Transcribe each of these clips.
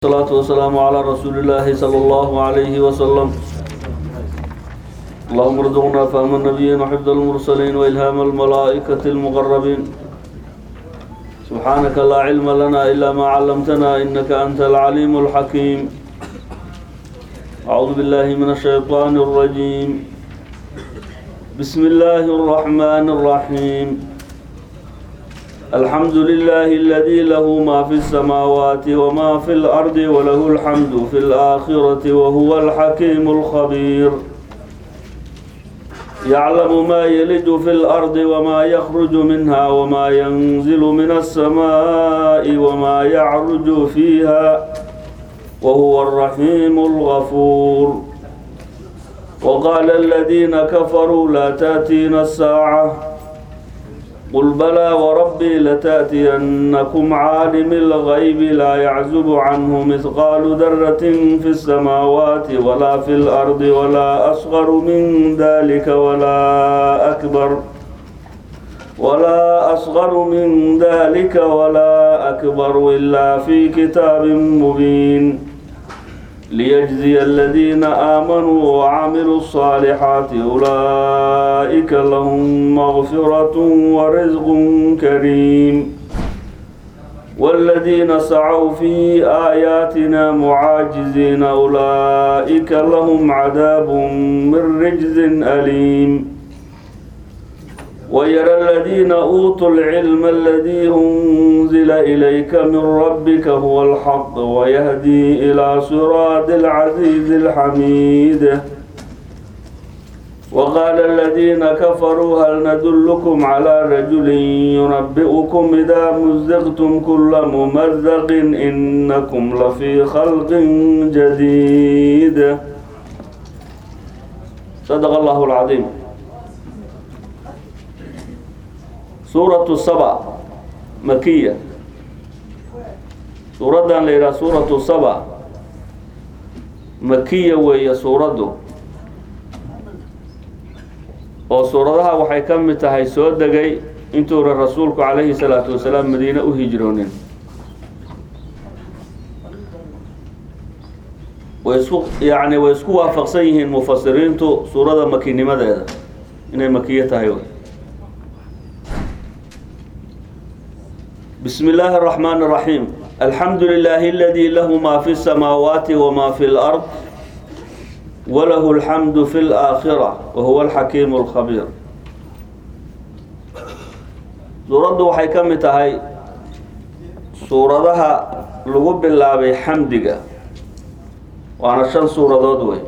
الصلاة والسلام على رسول الله صلى الله عليه وسلم اللهم ارزقنا فهم النبيين وحفظ المرسلين وإلهام الملائكة المقربين سبحانك لا علم لنا إلا ما علمتنا إنك أنت العليم الحكيم أعوذ بالله من الشيطان الرجيم بسم الله الرحمن الرحيم الحمد لله الذي له ما في السماوات وما في الأرض وله الحمد في الآخرة وهو الحكيم الخبير يعلم ما يلج في الأرض وما يخرج منها وما ينزل من السماء وما يعرج فيها وهو الرحيم الغفور وقال الذين كفروا لا تأتينا الساعة قل بلى وربي لتأتينكم عالم الغيب لا يعزب عنه مثقال ذرة في السماوات ولا في الأرض ولا أصغر من ذلك ولا أكبر ولا أصغر من ذلك ولا أكبر إلا في كتاب مبين ليجزي الذين آمنوا وعملوا الصالحات أولئك لهم مغفرة ورزق كريم والذين سعوا في آياتنا معاجزين أولئك لهم عذاب من رجز أليم ويرى الذين أوتوا العلم الذي أنزل إليك من ربك هو الحق ويهدي إلى صراط العزيز الحميد وقال الذين كفروا هل ندلكم على رجل ينبئكم إذا مزقتم كل ممزق إنكم لفي خلق جديد صدق الله العظيم suuratu saba makiya suuraddan la yidhaha suuratu saba makiya weeye suuraddu oo suuradaha waxay ka mid tahay soo degay intuuna rasuulku calayhi salaatu wasalaam madiine u hijroonin way isku yacni way isku waafaqsan yihiin mufasiriintu suurada makinimadeeda inay makiye tahay بسم الله الرحمن الرحيم الحمد لله الذي له ما في السماوات وما في الأرض وله الحمد في الآخرة وهو الحكيم الخبير سورة waxay ka mid tahay suuradaha lagu bilaabay xamdiga waana shan suuradood wey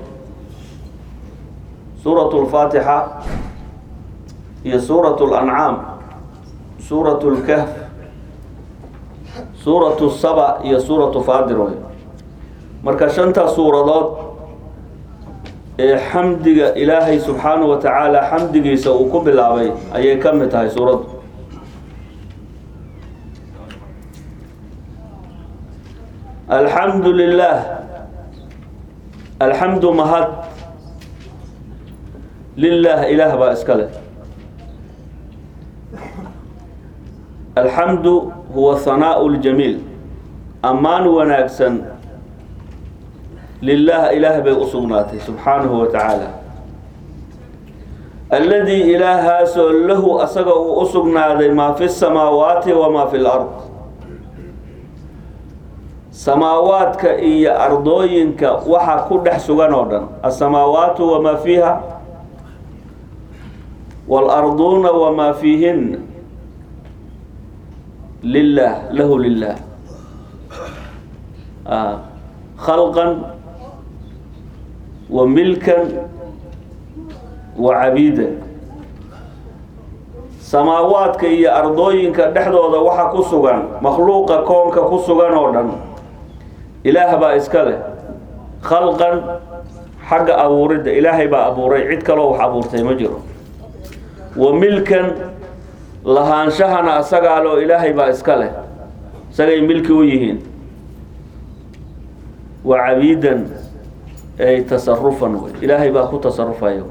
suuraة الفاatiحة iyo suuraة الأنعاam suuraة الكهف suuratu saba iyo suuratu faadir wey marka shanta suuradood ee xamdiga ilaahay subxaanahu wa tacaala xamdigiisa uu ku bilaabay ayay ka mid tahay suuraddu alxamdu lilah alxamdu mahad lilah ilaah baa iska leh alxamdu huwa hanaau ljamiil ammaan wanaagsan lilah ilaah bay u sugnaatay subxaanahu wa tacaala alladii ilaahaasoo lahu asaga uu u sugnaaday maa fi samaawaati wamaa fi lard samaawaadka iyo ardooyinka waxa ku dhex sugan oo dhan asamaawaatu wamaa fiiha waalarduuna wamaa fiihin lilah lahu lilah khalqan wa milkan wa cabiidan samaawaadka iyo ardooyinka dhexdooda waxa ku sugan makhluuqa koonka ku sugan oo dhan ilaah baa iska leh khalqan xagga abuuridda ilaahay baa abuuray cid kaloo wax abuurtay ma jiro wa milkan lahaanshahana asagaa loo ilaahay baa iska leh isagay milki u yihiin wa cabiidan ay tasarufan wey ilaahay baa ku tasarufaya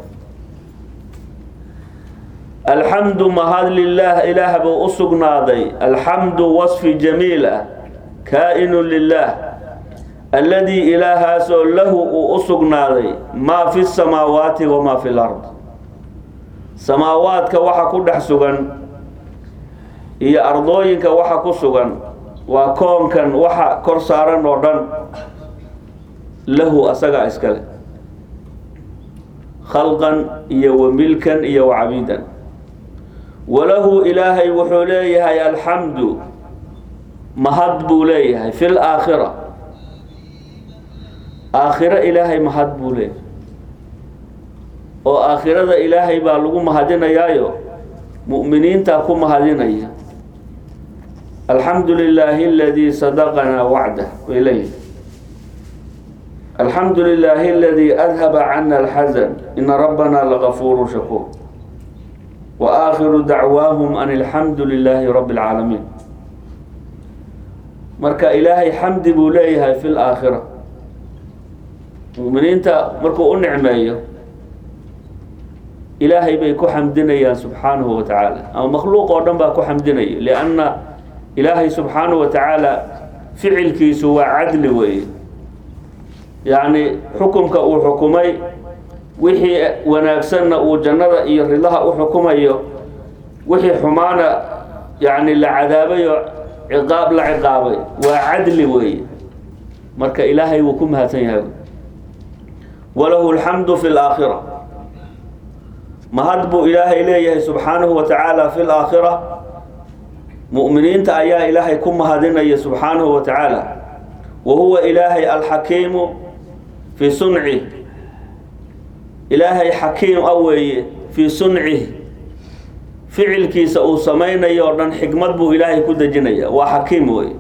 alxamdu mahad lilah ilaah buu u sugnaaday alxamdu wasfi jamiil ah kaa-inu lilah alladii ilaahaasoo lahu uu u sugnaaday maa fi samaawaati wamaa fi lard samaawaadka waxa ku dhex sugan iyo ardooyinka waxa ku sugan waa koonkan waxa kor saaran oo dhan lahu asagaa iskale khalqan iyo wa milkan iyo wa cabiidan walahu ilaahay wuxuu leeyahay alxamdu mahad buu leeyahay fi laakhira aakhiro ilaahay mahad buu leeyahay oo aakhirada ilaahay baa lagu mahadinayaayo mu'miniintaa ku mahadinaya alxamdu lilaahi aladii sadaqanaa wacdah way leeyihi alxamdu lilaahi aladii adhaba cana alxasan ina rabbana lagafuuru shakuur wa aakhiru dacwaahum an alxamdu lilaahi rabbi اlcaalamiin marka ilaahay xamdi buu leeyahay fi laakhira mu'miniinta markuu u nicmeeyo ilaahay bay ku xamdinayaan subxaanahu wa tacaala ama makhluuq oo dhan baa ku xamdinaya lianna ilaahay subxaanahu wa tacaala ficilkiisu waa cadli weeye yacni xukumka uu xukumay wixii wanaagsanna uu jannada iyo ridaha u xukumayo wixii xumaana yacni la cadaabayo ciqaab la ciqaabay waa cadli weeye marka ilaahay wuu ku mahadsan yahay walahu alxamdu fi laakhira mahad buu ilaahay leeyahay subxaanahu wa tacaala fi laakhira mu'miniinta ayaa ilaahay ku mahadinaya subxaanahu wa tacaala wa huwa ilaahay alxakiimu fii suncih ilaahay xakiim a weeye fii suncih ficilkiisa uu samaynayo o dhan xikmad buu ilaahay ku dejinaya waa xakiim weeye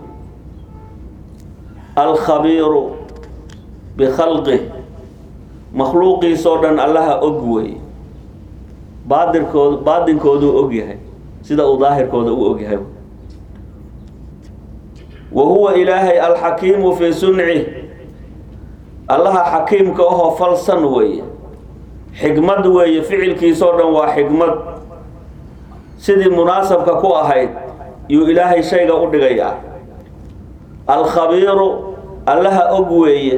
alkhabiiru bikhalqih makhluuqiisoo dhan allaha og weeye baadirkood baadinkooduu og yahay sida uu daahirkooda u og yahay wa huwa ilaahay alxakiimu fii suncih allaha xakiimka ahoo falsan weeye xikmad weeye ficilkiisoo dhan waa xikmad sidii munaasabka ku ahayd yuu ilaahay shayga u dhigayaa alkhabiiru allaha og weeye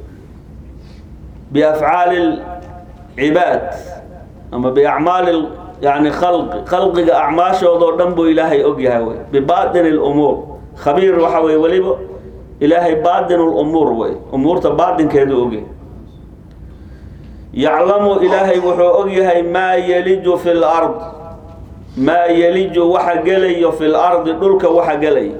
biafcaali lcibaad ama biacmaali yani khalqi khalqiga acmaashoodoo dhan buu ilaahay og yahay wey bibaatini lumuur khabiir waxa weye weliba ilaahay baatin lumuur wey umuurta baatinkeedu ogyahay yaclamu ilaahay wuxuu og yahay maa yeliju fi lard maa yeliju waxa gelayo fi lardi dhulka waxa gelaya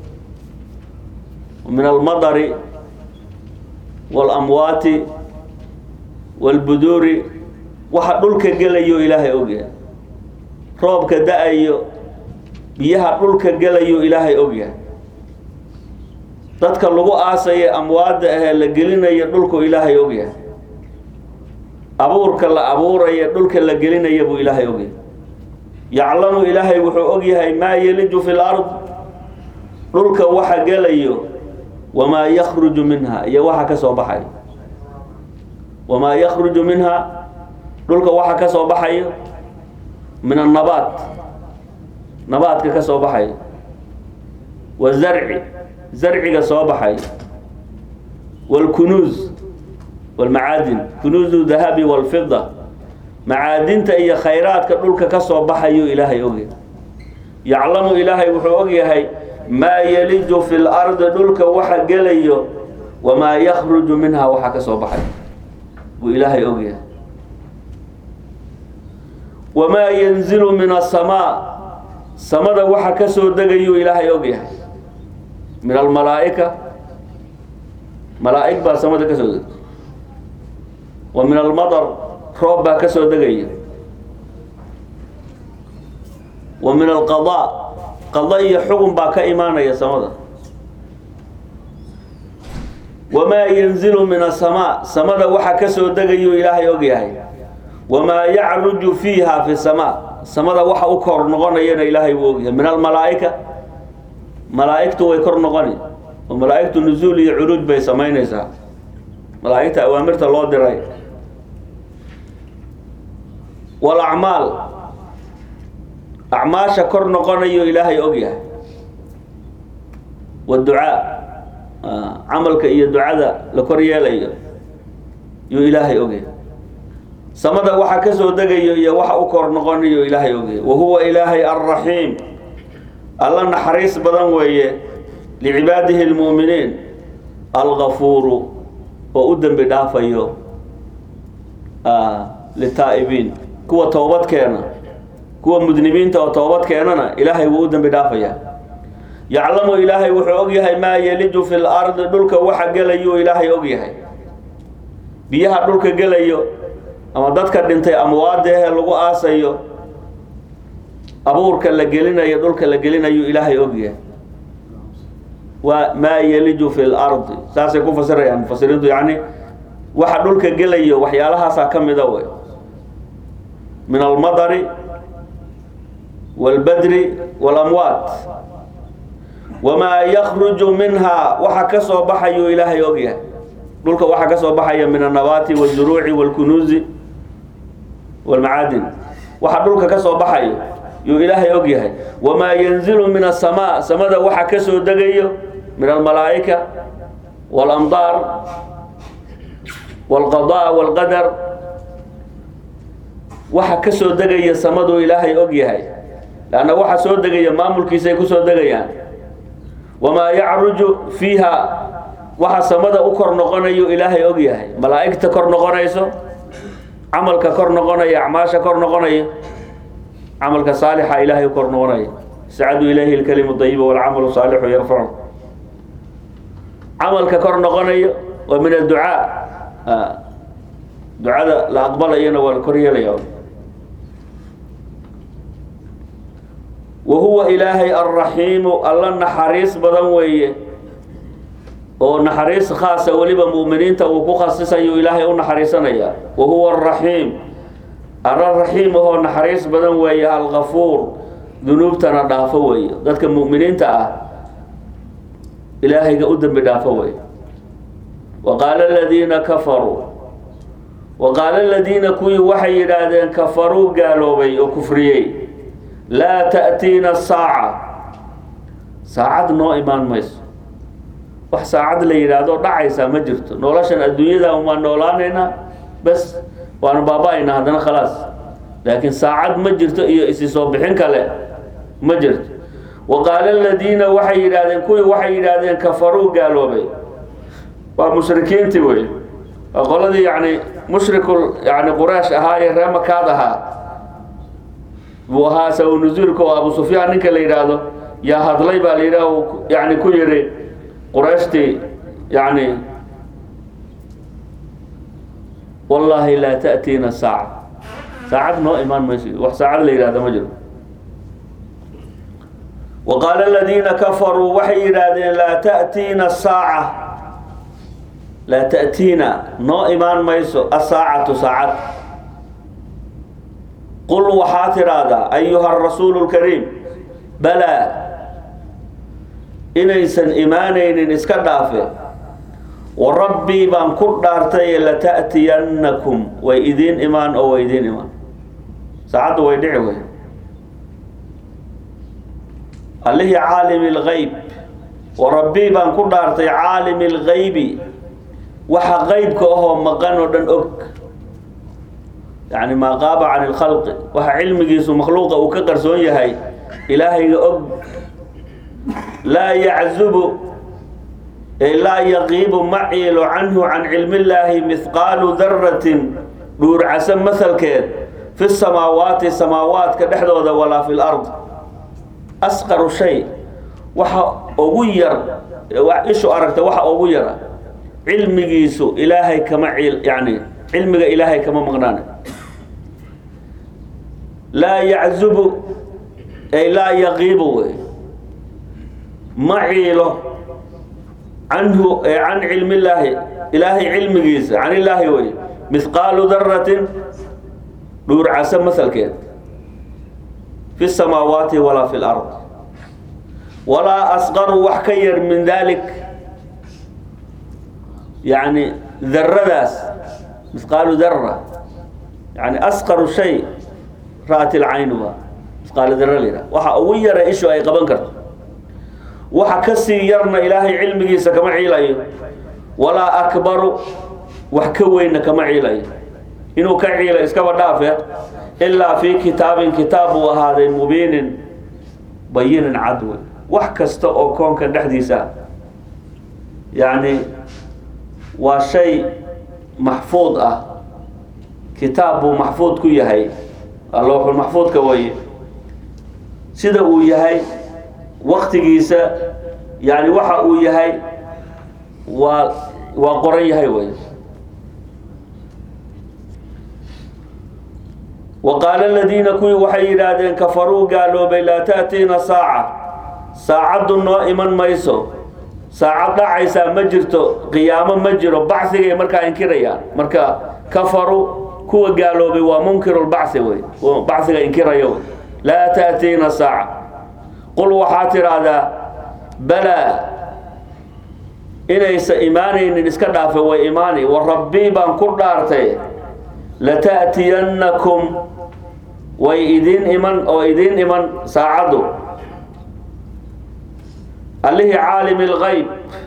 min almadari waalamwaati waalbuduuri waxa dhulka gelayo ilaahay ogyahay roobka da-ayo biyaha dhulka gelayo ilaahay ogyahay dadka lagu aasaye amwaadda ahee la gelinayo dhulku ilaahay ogyahay abuurka la abuuraya dhulka la gelinaya buu ilaahay ogyahay yaclamu ilaahay wuxuu ogyahay maa yeliju fi lard dhulka waxa gelayo wamaa yakruju minha iyo waxa ka soo baxayo wamaa yakruju minha dhulka waxa ka soo baxayo min annabaat nabaadka ka soo baxayo wazarci zarciga soo baxayo waalkunuuz walmacaadin kunuuzu dahabi walfida macaadinta iyo khayraadka dhulka ka soo baxayo ilaahay ogyahay yaclamu ilaahay wuxuu ogyahay maa yeliju fi lardi dhulka waxa gelayo wamaa yakruju minha waxa ka soo baxayo buu ilaahay ogyahay wamaa yanzilu min asamaa samada waxa ka soo degayuu ilaahay ogyahay min almalaa'ika malaa'ig baa samada ka soo degay wa min almadar roob baa ka soo degaya wa min alqadaa qada iyo xugun baa ka imaanaya samada wamaa yanzilu min asamaa samada waxa ka soo degayuu ilaahay ogyahay wamaa yacruju fiiha fi samaa samada waxa u kor noqonayana ilaahay wuu ogyahay min almalaa'ika malaa'igtu way kor noqoni oo malaa'igtu nusuul iyo curuuj bay samaynaysaa malaa'igta awaamirta loo diray walacmaal acmaasha kor noqonayo ilaahay ogyahay waducaa camalka iyo ducada la kor yeelayo yuu ilaahay ogyahay samada waxa ka soo degayo iyo waxa u kor noqonayo ilaahay ogyahay wa huwa ilaahay alraxiim alla naxariis badan weeye licibaadihi lmu'miniin algafuuru oo u dembi dhaafayo litaa'ibiin kuwa toobad keena kuwa mudnimiinta oo toobad keenana ilaahay wuu u dembi dhaafayaa yaclamu ilaahay wuxuu og yahay maa yeliju fi lardi dhulka waxa gelayuu ilaahay og yahay biyaha dhulka gelayo ama dadka dhintay amwaadeehe lagu aasayo abuurka la gelinayo dhulka la gelinayo ilaahay og yahay waa maa yeliju fi lardi saasay ku fasirayaan mufasiriintu yacni waxa dhulka gelayo waxyaalahaasaa ka mida wey min almadari wاlbadri wاlamwaat wamaa yakruju minha waxa ka soo baxayuu ilaahay og yahay dhulka waxa ka soo baxaya min annabaati wاzuruuci wاlkunuuzi wاlmacaadin waxa dhulka ka soo baxayo yuu ilaahay og yahay wamaa yanzilu min asamaa samada waxa ka soo degayo min almalaa'ika wاlamdaar wاlqadaa wاlqadar waxa ka soo degaya samaduu ilaahay og yahay lanna waxa soo degaya maamulkiisay ku soo degayaan wamaa yacruju fiiha waxa samada u kor noqonayo ilaahay og yahay malaa'igta kor noqonayso camalka kor noqonaya acmaasha kor noqonaya camalka saalixa ilaahay u kor noqonaya sacadu ilayhi lkalimu dayiba walcamalu saalixu yarfacu camalka kor noqonayo waa min adducaa ducada la aqbalayana waa la kor yeelaya wa huwa ilaahay alraxiimu alla naxariis badan weeye oo naxariis khaasa weliba mu'miniinta uu ku khasisayo ilaahay u naxariisanaya wa huwa araxiim alla raxiim ahoo naxariis badan weeye algafuur dunuubtana dhaafo weeye dadka mu'miniinta ah ilaahayga u dembi dhaafo weeye wa qaala aladiina kafaruu wa qaala aladiina kuwii waxay yidhaahdeen kafaruu gaaloobay oo kufriyey laa ta'tiina saaca saacad noo imaan mayso wax saacad la yidhaahdo dhacaysaa ma jirto noloshan adduunyada waan noolaanaynaa bes waanu baaba-aynaa haddana khalaas laakiin saacad ma jirto iyo isi soo bixin kale ma jirto wa qaala aladiina waxay yidhaahdeen kuwii waxay yidhaahdeen kafaruu gaaloobay waa mushrikiintii wey waa qoladii yani mushrikul yani quraysh ahaa ee ree makaad ahaa buu ahaa saw nusuulka oo abu sufyaan ninka la yidhaahdo yaa hadlay baa la yidhaah yani ku yidhi qurayshtii yani wallaahi laa ta'tiina saaca saacad noo imaan mayso wax saacad la yidhahda ma jiro wa qaala aladiina kafaruu waxay yidhaahdeen laa ta'tiina saaca laa ta'tiina noo imaan mayso asaacatu saacad qul waxaa tidhaahdaa ayuha arasuulu lkariim balaa inaysan imaanaynin iska dhaafe wa rabbii baan ku dhaartaye lata'tiyannakum way idiin imaan oo way idiin imaan saacaddu way dhici wey allihii caalimi اlgayb wa rabbii baan ku dhaartay caalimi اlgaybi waxa qeybka ahoo maqan oo dhan og yani maa qaaba can اlkhalqi waxa cilmigiisu makhluuqa uu ka qarsoon yahay ilaahayga og laa yaczubu laa yaqiibu ma ciilo canhu can cilmi illaahi mihqaalu daratin dhuurcasa mahalkeed fi samaawaati samaawaadka dhexdooda walaa fi lard asqaru shay waxa ugu yar ishu aragta waxa ugu yara cilmigiisu ilaahay kama yani cilmiga ilaahay kama maqnaana laa yaczubu ay laa yaqiibu wey ma ciilo canhu can cilmi illaahi ilaahay cilmigiisa can illaahi wey mihqaalu daratin dhuurcasa masalkeed fi samaawaati walaa fi lard walaa asqaru wax ka yar min dalik yani daradaas mihqaalu dara yani asqaru shay ra'at ilcaynu ba mihqaalu dara la yidhaha waxa ugu yara ishu ay qaban karto waxa ka sii yarna ilaahay cilmigiisa kama ciilayo walaa akbaru wax ka weynna kama ciilayo inuu ka ciilo iskaba dhaafe ilaa fii kitaabin kitaab buu ahaaday mubiinin bayinin cad wey wax kasta oo koonka dhexdiisa yacni waa shay maxfuud ah kitaab buu maxfuud ku yahay lowxul maxfuudka waye sida uu yahay waktigiisa yani waxa uu yahay waa waa qoran yahay wey wa qaala aladiina kuwii waxay yidhaahdeen kafaruu gaaloobay laa ta'tiina saaca saacaddu noo iman mayso saacad dhacaysaa ma jirto qiyaamo ma jiro bacigay markaa inkirayaan marka kafaruu kuwa gaaloobay waa munkirulbacsi wey baciga inkiraya wey laa ta'tiina saaca qul waxaa tidhaahdaa balaa inaysa imaanaynin iska dhaafe way imaani wa rabbii baan ku dhaartay lata'tiyannakum way idiin iman oo idiin iman saacaddu allihii caalimi lgayb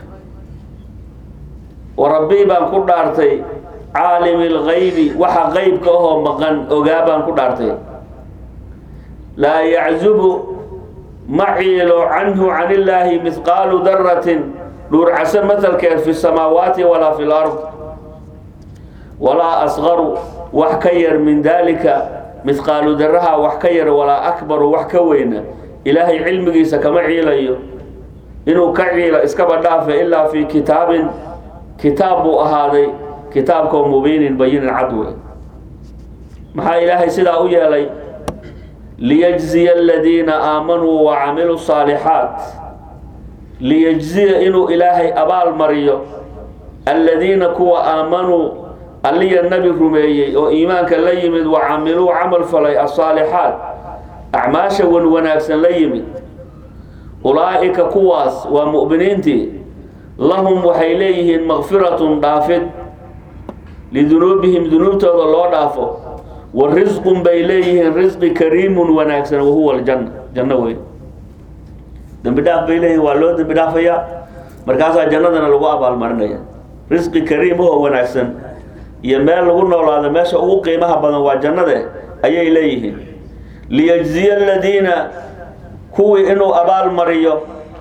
wa rabbii baan ku dhaartay caalimi lgaybi waxa qeybka ahoo maqan ogaa baan ku dhaartay laa yaczubu ma ciilo canhu can illaahi mihqaalu daratin dhuurcase matalkeed fi samaawaati walaa fi lard walaa asqaru wax ka yar min daalika mihqaalu daraha wax ka yar walaa akbaru wax ka weyna ilaahay cilmigiisa kama ciilayo inuu ka ciilo iskaba dhaafe ilaa fi kitaabin kitaab buu ahaaday kitaabkoo mubiinin bayinin cadwe maxaa ilaahay sidaa u yeelay liyajziya aladiina aamanuu wa camiluu saalixaat liyajziya inuu ilaahay abaal mariyo aladiina kuwa aamanuu alliya nebi rumeeyey oo iimaanka la yimid wa camiluu camal falay asaalixaat acmaasha wan wanaagsan la yimid ulaa'ika kuwaas waa mu'miniintii lahum waxay leeyihiin makfiratun dhaafid lidunuubihim dunuubtooda loo dhaafo wa risqun bay leeyihiin risqi kariimun wanaagsan wahuwa aljanna janno wey dembi dhaaf bay leeyihiin waa loo dembi dhaafayaa markaasaa jannadana lagu abaalmarinaya risqi kariim oo wanaagsan iyo meel lagu noolaado meesha ugu qiimaha badan waa jannade ayay leeyihiin liyajziya aladiina kuwii inuu abaal mariyo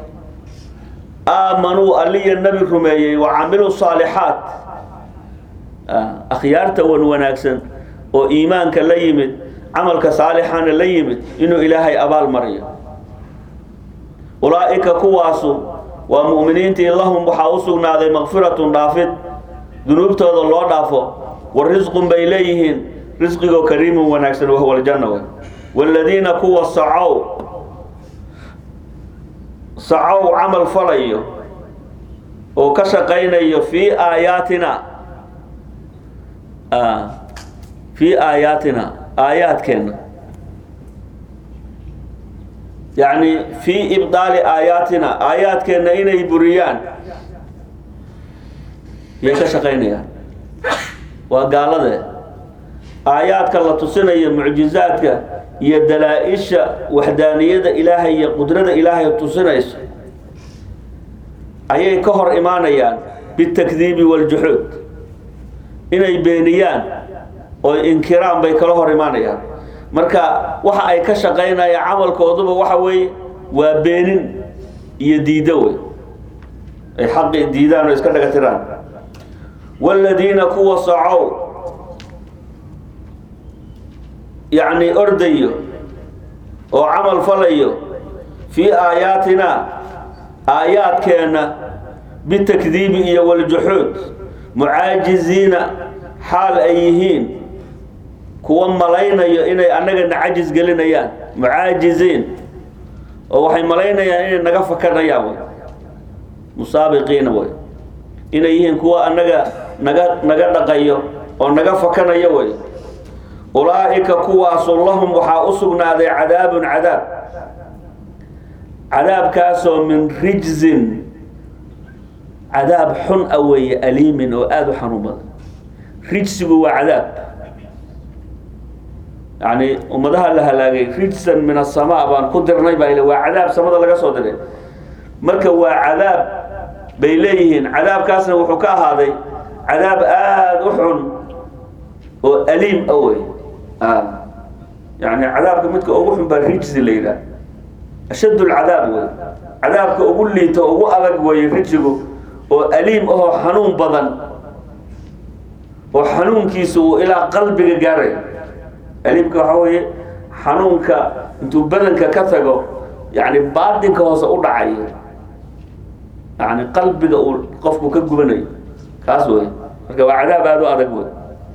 aamanuu alliya nebi rumeeyey wa camiluu saalixaat akhyaarta wan wanaagsan oo iimaanka la yimid camalka saalixana la yimid inuu ilaahay abaal mariyo ulaa'ika kuwaasu waa mu'miniintii lahum waxaa u sugnaaday makfiratun dhaafid dunuubtooda loo dhaafo wa risqun bay leeyihiin risqigoo kariimun wanaagsan wahuwa aljanna wey waaladiina kuwa sacow sacow camal falayo oo ka shaqaynayo fii aayaatina fii aayaatina aayaadkeenna yacni fii ibdaali aayaatina aayaadkeenna inay buriyaan yay ka shaqaynayaan waa gaalade aayaadka la tusinayo mucjizaadka iyo dalaa-isha waxdaaniyada ilaahay iyo qudrada ilaahay tusinayso ayay ka hor imaanayaan bitakdiibi waljuxuud inay beeniyaan oo inkiraan bay kala hor imaanayaan marka waxa ay ka shaqaynayaan camalkooduba waxa weeye waa beenin iyo diiddo wey ay xaqi diidaan oo iska dhaga tiraan waaladiina kuwa sacow yacni ordayo oo camal falayo fii aayaatina aayaadkeenna bitakdiibi iyo waljuxuud mucaajiziina xaal ay yihiin kuwa malaynayo inay annagana cajis gelinayaan mucaajiziin oo waxay malaynayaan inay naga fakanayaan wey musaabiqiina wey inay yihiin kuwa annaga naga naga dhaqayo oo naga fakanayo wey ulaa'ika kuwaasu lahum waxaa u sugnaaday cadaabun cadaab cadaabkaasoo min rijzin cadaab xun a weeye aliimin oo aada u xanuun badan rijsigu waa cadaab yacni ummadaha la halaagay rijsan min asamaa baan ku dirnay baa waa cadaab samada laga soo diray marka waa cadaab bay leeyihiin cadaabkaasna wuxuu ka ahaaday cadaab aada u xun oo aliim a wey yani cadaabka midka ugu xun baa rijsi la yidhaah ashadd lcadaab wey cadaabka ugu liito ugu adag weeye rijsigu oo aliim ahoo xanuun badan oo xanuunkiisa uu ilaa qalbiga gaaray aliimka waxaa weeye xanuunka intuu badanka ka tago yani baatinka hoose u dhacayo yani qalbiga uu qofku ka gubanayo kaas wey marka waa cadaab aada u adag wey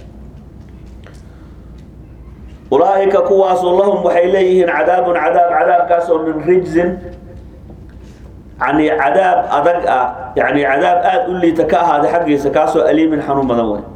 ulaaika kuwaasu lahum waxay leeyihiin cadaabun cadaab cadaabkaas oo min rijzin yani cadaab adag ah yani cadaab aada u liita ka ahaaday xaggiisa kaasoo aliimin xanuun badan wey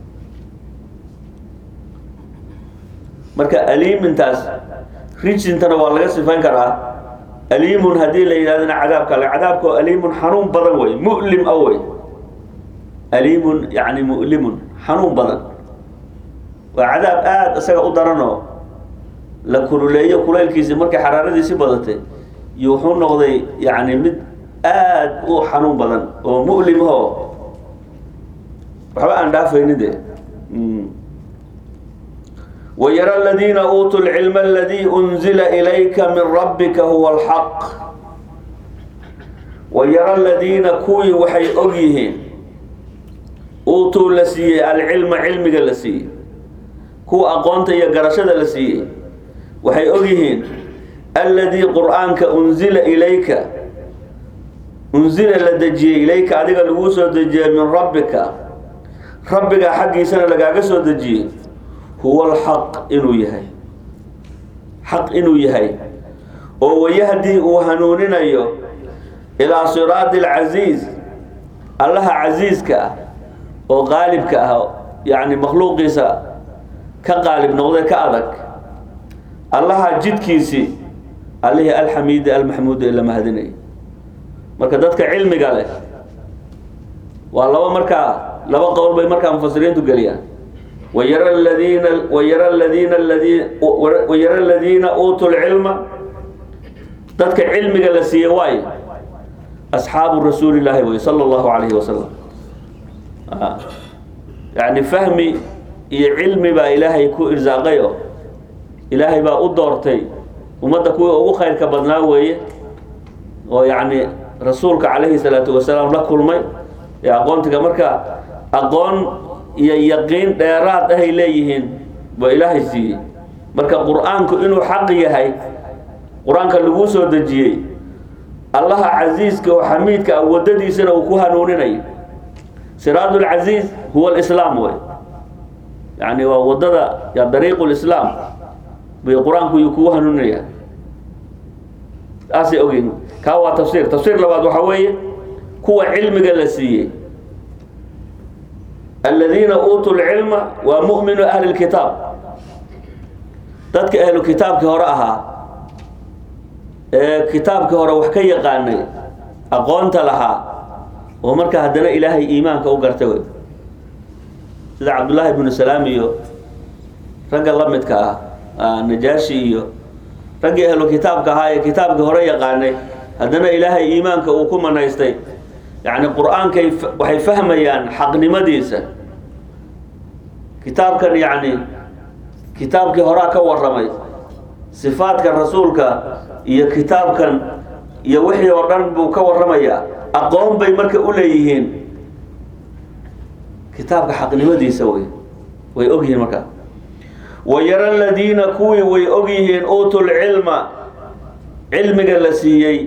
marka aliimintaas rijsintana waa laga sifayn karaa aliimun haddii la yidhahdana cadaab kale cadaabka oo aliimun xanuun badan wey mu'lim a wey aliimun yani mu'limun xanuun badan waa cadaab aada isaga u daranoo la kululeeyo kulaylkiisi markay xaraaradiisi badatay iyo wuxuu noqday yani mid aada u xanuun badan oo mu'limho waxba aan dhaafaynin de ويرى الذين أوتوا العلم الذي أنزل إليك من ربك هو الحق ويرى الذين كوي وحي أغيهين أوتوا لسي العلم علمك لسي كو أقونت يا قرشد لسي وحي أغيهين الذي قرآنك أنزل إليك أنزل لدجي إليك أديك الوسو دجي من ربك ربك حقي سنة لقاك سو دجي huwa alxaq inuu yahay xaq inuu yahay oo wayahdi uu hanuuninayo ilaa siraadi alcasiiz allaha casiiska ah oo qaalibka ah yani makhluuqiisa ka qaalib noqday ka adag allaha jidkiisii allihii alxamiidi almaxmuudi ee la mahadinaya marka dadka cilmiga leh waa laba markaa laba qowl bay markaa mufasiriintu geliyaan ويرى الذين ويرى الذين الذين ويرى الذين اوتوا العلم dadka cilmiga la siiyey waay asxaabu rasuuli llaahi wey sala allahu calayhi wasalam yani fahmi iyo cilmi baa ilaahay ku irsaaqayo ilaahay baa u doortay ummadda kuwii ugu khayrka badnaa weeye oo yacni rasuulka calayhi salaatu wasalaam la kulmay ee aqoontiga marka aqoon iyo yaqiin dheeraad ahay leeyihiin baa ilaahay siiyey marka qur-aanku inuu xaq yahay qur-aanka laguu soo dejiyey allaha casiiska oo xamiidka ah waddadiisana uu ku hanuuninayo siraadu lcasiiz huwa alislaam wey yani waa waddada ya dariiqu lislaam bay qur-aanku iyuu kugu hanuuninaya saasay ogyihin kaa waa tafsiir tafsiir labaad waxaa weeye kuwa cilmiga la siiyey الذين أوتوا العلم ومؤمن أهل الكتاب dadka ahlu kitaabkii hore ahaa ee kitaabkii hore wax ka yaqaanay aqoonta lahaa oo marka haddana ilaahay iimaanka u gartay wey sida cabdullaahi ibnu salaam iyo ragga la midka ah najaashi iyo raggii ahlu kitaabka ahaa ee kitaabkii hore yaqaanay haddana ilaahay iimaanka uu ku manaystay yacni qur-aankay waxay fahmayaan xaqnimadiisa kitaabkan yacni kitaabkii horaa ka warramay sifaadka rasuulka iyo kitaabkan iyo wixii oo dhan buu ka warramayaa aqoon bay marka u leeyihiin kitaabka xaqnimadiisa way way ogyihiin marka wayara aladiina kuwii way ogyihiin uutu lcilma cilmiga la siiyey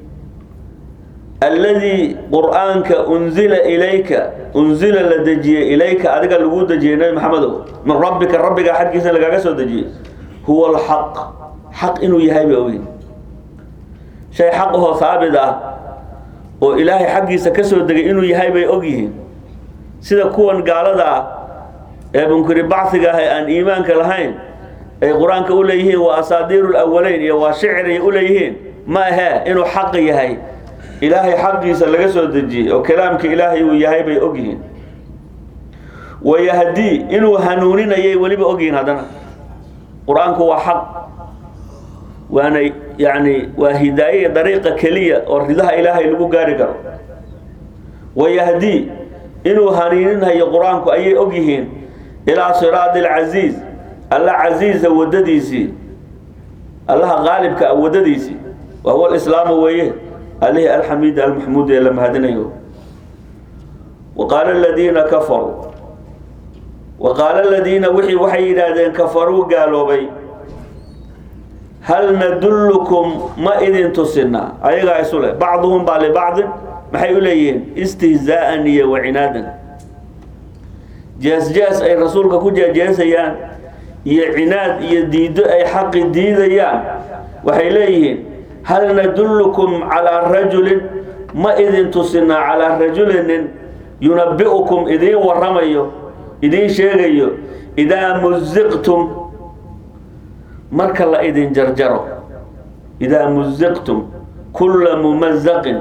alladii qur-aanka unzila ilayka unzila la dejiyey ilayka adiga lagu dejiyey nabi maxamedow min rabbika rabbiga xaggiisa lagaaga soo dejiyey huwa alxaq xaq inuu yahay bay ogyihin shay xaq ahoo haabit ah oo ilaahay xaggiisa ka soo degay inuu yahay bay ogyihiin sida kuwan gaalada ah ee munkiri bacsiga ah ee aan iimaanka lahayn ay qur-aanka u leeyihiin waa asaadiiru lawaleyn iyo waa shicri u leeyihiin ma ahee inuu xaq yahay ilaahay xaqiisa laga soo dejiyey oo kalaamka ilaahay uu yahay bay ogyihiin wayahdii inuu hanuuninayay weliba ogyihiin haddana qur-aanku waa xaq waana yani waa hidaaye dariiqa keliya oo ridaha ilaahay lagu gaari karo wayahdii inuu haniininhayo qur-aanku ayay og yihiin ilaa siraadi alcasiiz alla casiiza wadadiisii allaha qaalibka a wadadiisii wa huwa alislaamu weeye alihi alxamiid almaxmuud ee la mahadinayo wa qaala aladiina kafaruu wa qaala aladiina wixii waxay yidhaahdeen kafaruu gaaloobay hal nadullukum ma idin tusinaa ayagaa isu leh bacduhum baa libacdin maxay u leeyihiin istihzaa'an iyo wacinaadan jees-jees ay rasuulka ku jeejeesayaan iyo cinaad iyo diiddo ay xaqi diidayaan waxay leeyihiin hal nadullukum calaa rajulin ma idin tusinaa calaa rajulinin yunabi'ukum idiin warramayo idiin sheegayo idaa musiqtum marka la idin jarjaro idaa musiqtum kulla mumazaqin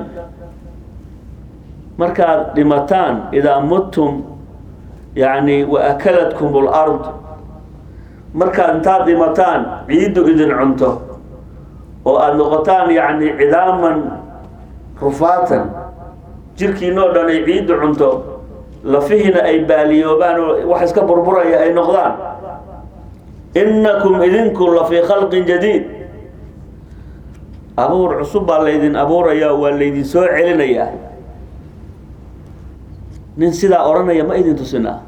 markaad dhimataan idaa muttum yani wa akalatkum lard markaad intaad dhimataan ciiddu idin cunto oo aada noqotaan yani cidaaman rufaatan jirkiinoo dhan ay ciiddu cunto lafihiina ay baaliyoobaan oo wax iska burburaya ay noqdaan innakum idinku la fii khalqin jadiid abuur cusub baa laydin abuuraya waa laydin soo celinayaa nin sidaa odhanaya ma idin tusinaa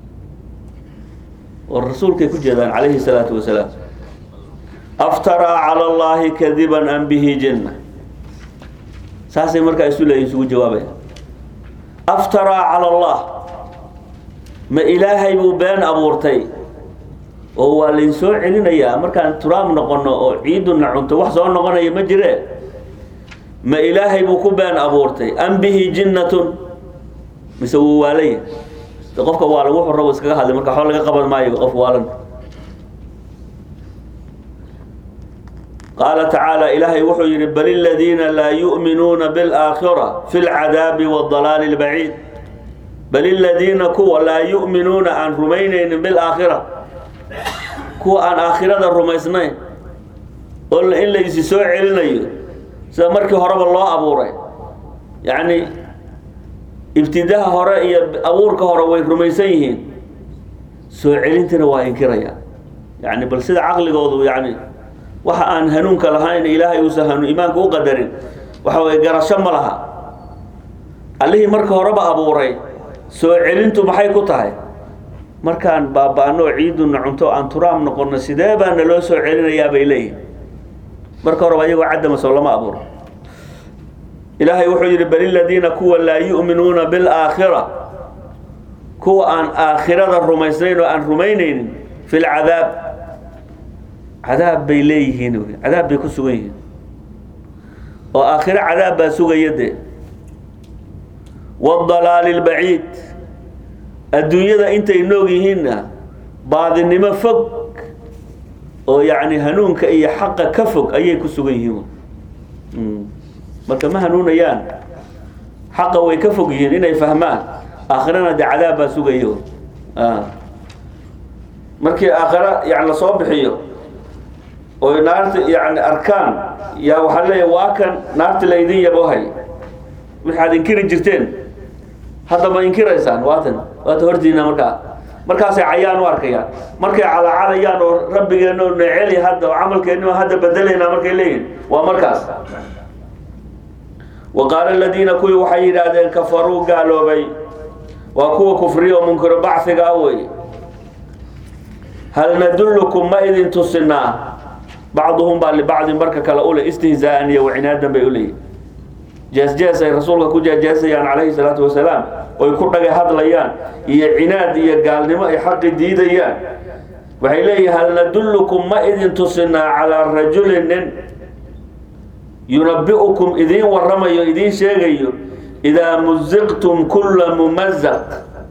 oo rasuulkay ku jeedaan calayhi salaatu wasalaam aftaraa cala allahi kadiban am bihi jinna saasay markaa isu leeyihin isugu jawaabaya aftaraa cala allah ma ilaahay buu been abuurtay oo waa layn soo celinayaa markaan turaab noqono oo ciiduna cunto wax soo noqonaya ma jire ma ilaahay buu ku been abuurtay am bihi jinnatun mise wuu waalaya qofka waa lagu xurabo iskaga hadlay marka waxba laga qaban maayo qof waalan qaala tacaala ilaahay wuxuu yidhi bal iladiina laa yu'minuuna biاlaakhira fi lcadaabi waاdalaali اlbaciid bal iladiina kuwa laa yu'minuuna aan rumaynaynin bilaakhira kuwa aan aakhirada rumaysnayn oo in la isi soo celinayo sida markii horeba loo abuuray yacni ibtidaha hore iyo abuurka hore way rumaysan yihiin soo celintina waa inkiraya yani bal sida caqligoodu yani waxa aan hanuunka lahayn ilaahay uusan hanuun iimaanka u qadarin waxa weye garasho ma laha allihii marka horeba abuuray soo celintu maxay ku tahay markaan baaba-ano ciiduna cunto aan turaam noqono sidee baa naloo soo celinayaa bay leeyihin marka horeba ayagoo caddama soo lama abuuro ilaahay wuxuu yidhi bal iladiina kuwa laa yu'minuuna bilaakhira kuwa aan aakhirada rumaysnayn oo aan rumaynaynin fi lcadaab cadaab bay leeyihiin cadaab bay ku sugan yihiin oo aakhiro cadaab baa sugaya dee waadalaali lbaciid adduunyada intay noog yihiinna baadinimo fog oo yacni hanuunka iyo xaqa ka fog ayay ku sugan yihiin marka ma hanuunayaan xaqa way ka fog yihiin inay fahmaan aakhirana dee cadaab baa sugayo markii aakhira yani lasoo bixiyo oy naarta yani arkaan yaa waxaa leeya waa kan naarta laydin yabohay waxaad inkiri jirteen hadda ma inkiraysaan waatan waata hortiina markaa markaasay cayaan u arkayaan markay calaacalayaan oo rabbigeena oo neceli hadda oo camalkeena hadda bedelaynaa markay leeyihin waa markaas wa qaala aladiina kuwii waxay yidhaahdeen kafaruu gaaloobay waa kuwa kufriya oo munkiro bacfiga ah wey hal nadullukum ma idin tusinaa bacduhum baa libacdin marka kale ule istihzaa'an iyo wacinaadan bay uleeyihin jees-jees ay rasuulka ku jeejeesayaan calayhi salaatu wasalaam oy ku dhaga hadlayaan iyo cinaad iyo gaalnimo ay xaqi diidayaan waxay leeyihin hal nadullukum ma idin tusinaa calaa rajulin nin yunabi'ukum idiin warramayo idiin sheegayo idaa musiqtum kulla mumazaq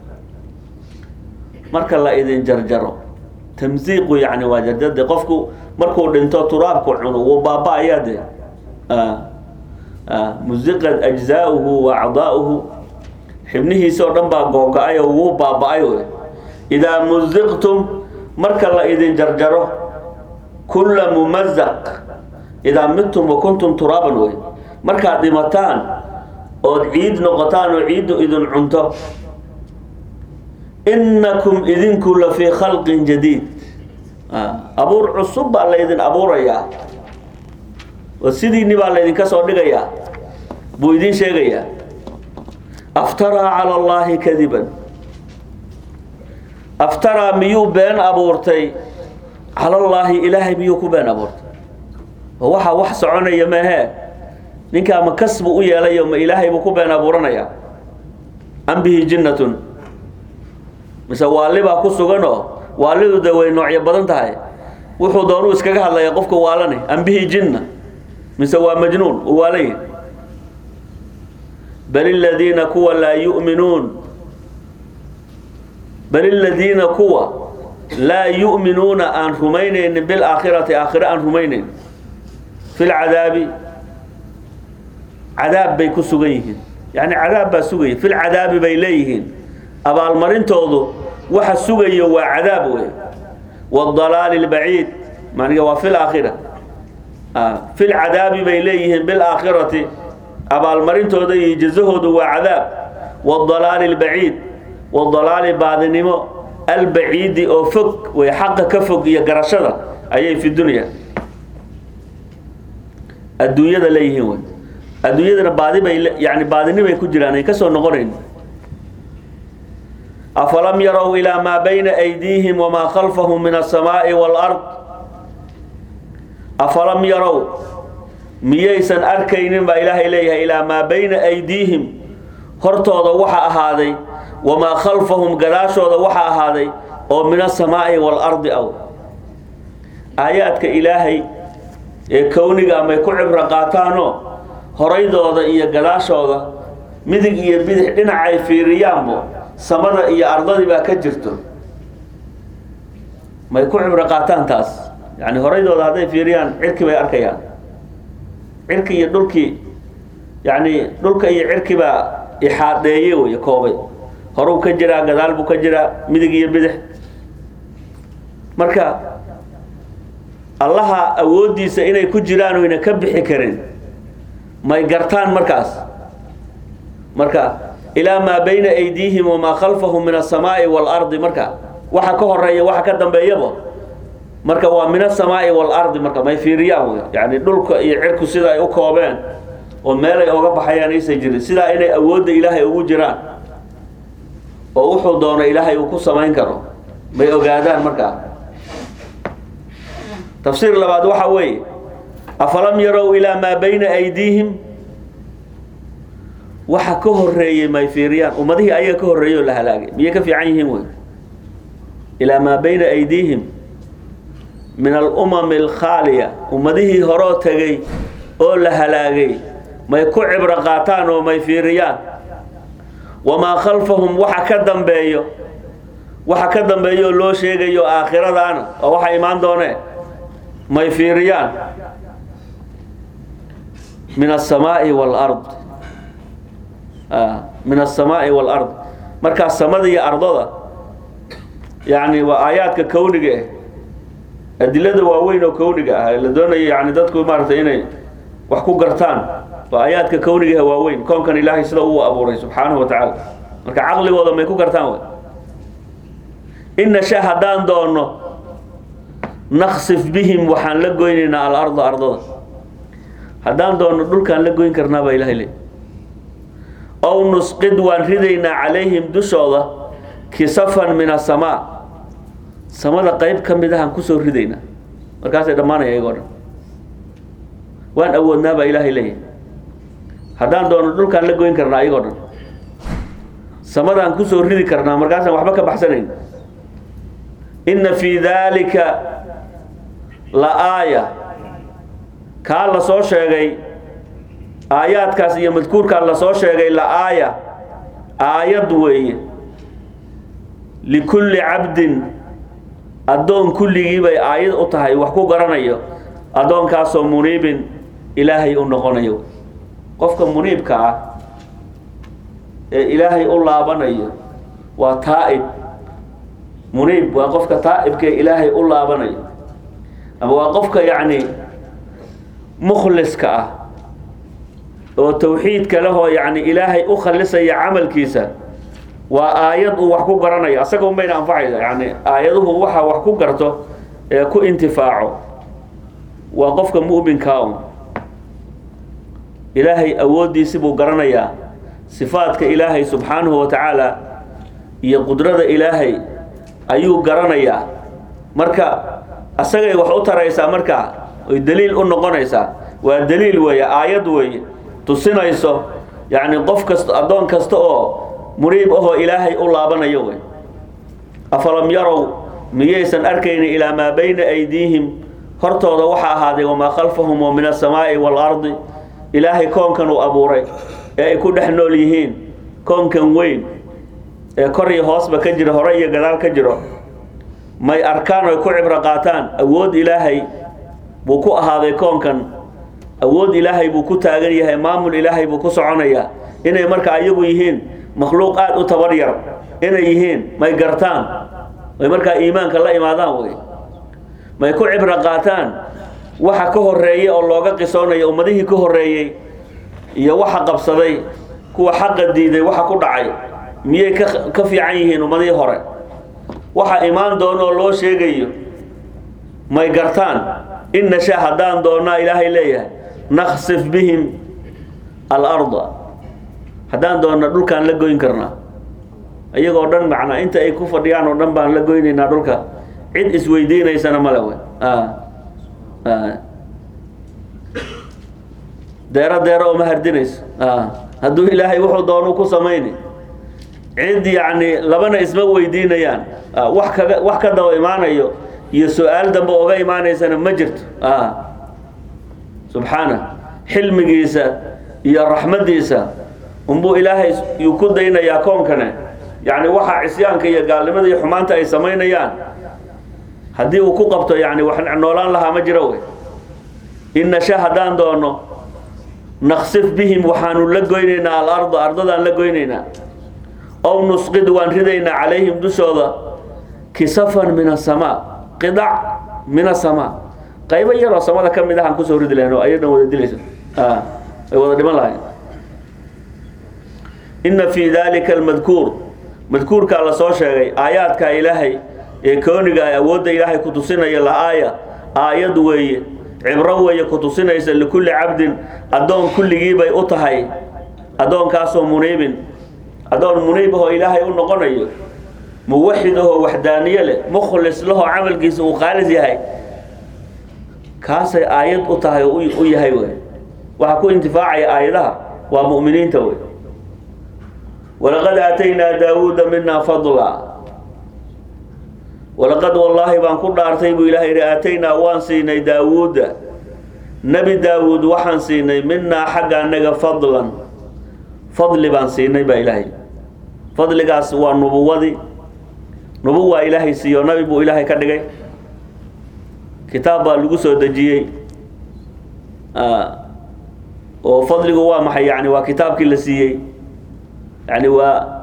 marka la idin jarjaro tamsiiqu yani waa jarjade qofku markuu dhinto turaabku cuno wuu baaba-ayaa de musiqat ajzaauhu wa acdaauhu xibnihiisa oo dhan baa googa-ay oo wuu baaba-ay wey idaa musiqtum marka la idin jarjaro kulla mumazaq idaa midtum wa kuntum turaaban wey markaad dhimataan ood ciid noqotaan oo ciiddu idin cunto innakum idinku la fii khalqin jadiid abuur cusub baa laydin abuurayaa oo sidiinni baa laydinka soo dhigayaa buu idin sheegayaa aftaraa cala allaahi kadiban aftaraa miyuu been abuurtay cala allaahi ilaahay miyuu ku been abuurtay waxa wax soconaya maahee ninkaa ma kasbu u yeelayo ma ilaahay buu ku been abuuranayaa am bihi jinnatun mise waali baa ku suganoo waalidu de way noocyo badan tahay wuxuu doonuu iskaga hadlaya qofka waalane am bihi jinna mise waa majnuun uu waalanyahy bal iladiina kuwa laa yu'minuun bal iladiina kuwa laa yu'minuuna aan rumaynaynin bilaakhirati aakhire aan rumaynayn fi lcadaabi cadaab bay ku sugan yihiin yani cadaab baa sugaya fi lcadaabi bay leeyihiin abaalmarintoodu waxa sugayo waa cadaab wey wاdalaali اlbaciid maniga waa fi laakhira fi lcadaabi bay leeyihiin bilaakhirati abaalmarintooda iyo jazahoodu waa cadaab wاdalaali اlbaciid wadalaali baadinimo albaciidi oo fog way xaqa ka fog iyo garashada ayay fi dunya adduunyada leeyihiin wey adduunyadana baadi bay yani baadinimay ku jiraan ay ka soo noqonayn afalam yarow ilaa maa bayna aydiihim wamaa khalfahum min aلsamaaءi wاlأrض afalam yarow miyaysan arkaynin baa ilaahay leeyahay ilaa maa bayna aydiihim hortooda waxa ahaaday wamaa khalfahum gadaashooda waxa ahaaday oo min aلsamaaءi wاlأrضi aw aayaadka ilaahay ee kowniga amay ku cibro qaataanoo horaydooda iyo gadaashooda midig iyo bidix dhinacay fiiriyaanbo samada iyo ardadii baa ka jirto may ku cibro qaataan taas yani horaydooda hadday fiiriyaan cirki bay arkayaan cirki iyo dhulkii yani dhulka iyo cirki baa ixaadeeye wey koobay horuu ka jiraa gadaal buu ka jiraa midig iyo bidix marka allaha awooddiisa inay ku jiraan oyna ka bixi karin may gartaan markaas marka ilaa maa bayna aydiihim wamaa khalfahum min aلsamaaءi wاlardi marka waxa ka horeeya waxa ka dambeeyaba marka waa min aلsamaaءi wاlardi marka may fiiriyaan wey yani dhulka iyo cirku sida ay u koobeen oo meelay oga baxayaan aysan jirin sidaa inay awoodda ilaahay ugu jiraan oo wuxuu doono ilaahay uu ku samayn karo may ogaadaan markaa tafsiir labaad waxa weeye afalam yarow ilaa maa bayna aydiihim waxa ka horeeyey may fiiriyaan ummadihii ayaga ka horreeyey oo la halaagay miyay ka fiican yihiin wey ilaa maa bayna aydiihim min alumami alkhaaliya ummadihii horoo tegay oo la halaagay may ku cibro qaataan oo may fiiriyaan wamaa khalfahum waxa ka dambeeyo waxa ka dambeeyo oo loo sheegayo aakhiradaana oo waxa imaan doonee may fiiriyaan min aلsamaaءi wاlard min aلsamaaءi wاlard markaa samada iyo ardada yani waa aayaadka kowniga ah adilada waaweyn oo kowniga ah la doonayo yani dadku maaratay inay wax ku gartaan waa aayaadka kowniga ah waaweyn koonkan ilaahay sida uu abuuray subxaanahu wa tacaala marka caqligooda may ku gartaan w in nasha haddaan doono naksif bihim waxaan la goynaynaa alarda ardada haddaan doono dhulkaan la goyn karnaa baa ilahay le ow nusqid waan ridaynaa calayhim dushooda kisafan min asamaa samada qayb ka mid ahaan kusoo ridaynaa markaasay dhammaanaya iyagoo dhan waan awoodnaa baa ilaahay leeyahay haddaan doono dhulkaan la goyn karnaa iyagoo dhan samadaan kusoo ridi karnaa markaasaan waxba ka baxsanayn inna fii daalika la aaya kaa la soo sheegay aayaadkaas iyo madkuurkaa la soo sheegay la aaya aayad weeye likulli cabdin addoon kulligii bay aayad u tahay wax ku garanayo addoonkaasoo muniibin ilaahay u noqonayo qofka muniibka ah ee ilaahay u laabanayo waa taa'ib muniib waa qofka taa'ibka ee ilaahay u laabanayo ama waa qofka yacni mukhliska ah oo tawxiidka lehoo yacni ilaahay u khalisaya camalkiisa waa aayad uu wax ku garanayo asaga unbayna anfacaysa yani aayaduhu waxa wax ku garto ee ku intifaaco waa qofka mu'minkaa un ilaahay awooddiisi buu garanayaa sifaadka ilaahay subxaanahu wa tacaala iyo qudrada ilaahay ayuu garanayaa marka asagay wax u taraysaa markaa oy daliil u noqonaysaa waa daliil weeye aayad weeye tusinayso yacni qof kasta addoon kasta oo muriib ahoo ilaahay u laabanayo wey afalam yarow miyaysan arkaynin ilaa maa bayna aydiihim hortooda waxaa ahaaday wamaa khalfahum oo min asamaa'i waalardi ilaahay koonkan uu abuuray ee ay ku dhex nool yihiin koonkan weyn ee kor iyo hoosba ka jira hore iyo gadaal ka jiro may arkaan oy ku cibro qaataan awood ilaahay buu ku ahaaday koonkan awood ilaahay buu ku taagan yahay maamul ilaahay buu ku soconayaa inay marka ayagu yihiin makhluuq aada u tabar yar inay yihiin may gartaan may markaa iimaanka la imaadaan wey may ku cibro qaataan waxa ka horeeyey oo looga qisoonayo ummadihii ka horeeyey iyo waxa qabsaday kuwa xaqa diiday waxa ku dhacay miyay ka ka fiican yihiin ummadihii hore waxa imaan doono oo loo sheegayo may gartaan in nashaa haddaan doonnaa ilaahay leeyahay naksif bihim alarda haddaan doonna dhulkaan la goyn karnaa iyagoo dhan macnaa inta ay ku fadhiyaan oo dhan baan la goynaynaa dhulka cid isweydiinaysana male wey deero deero oo ma hardinayso hadduu ilaahay wuxuu doonuu ku samayni cid yacni labana isma weydiinayaan wax kaga wax ka daba imaanayo iyo su-aal dambe oga imaanaysana ma jirto subxaana xilmigiisa iyo raxmaddiisa unbuu ilaahay yuu ku daynayaa koonkane yacni waxa cisyaanka iyo gaalnimada iyo xumaanta ay samaynayaan haddii uu ku qabto yani wax noolaan lahaa ma jiro wey in nasha haddaan doono naksif bihim waxaanu la goynaynaa alarda ardadaan la goynaynaa ow nusqid waan ridaynaa calayhim dushooda kisafan min asamaa qidac min asamaa qaybo yaroo samada ka mid ahaan kusoo ridi lahayn oo ayadhan wada dilaysa ay wada dhiman lahayn inna fii dalika almadkuur madkuurkaa la soo sheegay aayaadka ilaahay ee kooniga ay awoodda ilaahay ku tusinaya la-aaya aayad weeye cibro weeye ku tusinaysa likulli cabdin addoon kulligii bay u tahay addoonkaasoo muniibin addoon muniib ahoo ilaahay u noqonayo muwaxid ahoo waxdaaniye leh mukhlis lahoo camalkiisa uu khaalis yahay kaasay aayad u tahay oo u yahay wey waxaa ku intifaacaya aayadaha waa mu'miniinta wey walaqad aataynaa daawuuda minaa fadla walaqad wallaahi baan ku dhaartay buu ilahay yihi aataynaa waan siinay daawuuda nebi daawuud waxaan siinay minaa xagga anaga fadlan fadli baan siinay baa ilaahay fadligaas waa nubuwadii nubuwaa ilaahay siiyo nabi buu ilaahay ka dhigay kitaab baa lagu soo dejiyey oo fadligu waa maxay yani waa kitaabkii la siiyey yani waa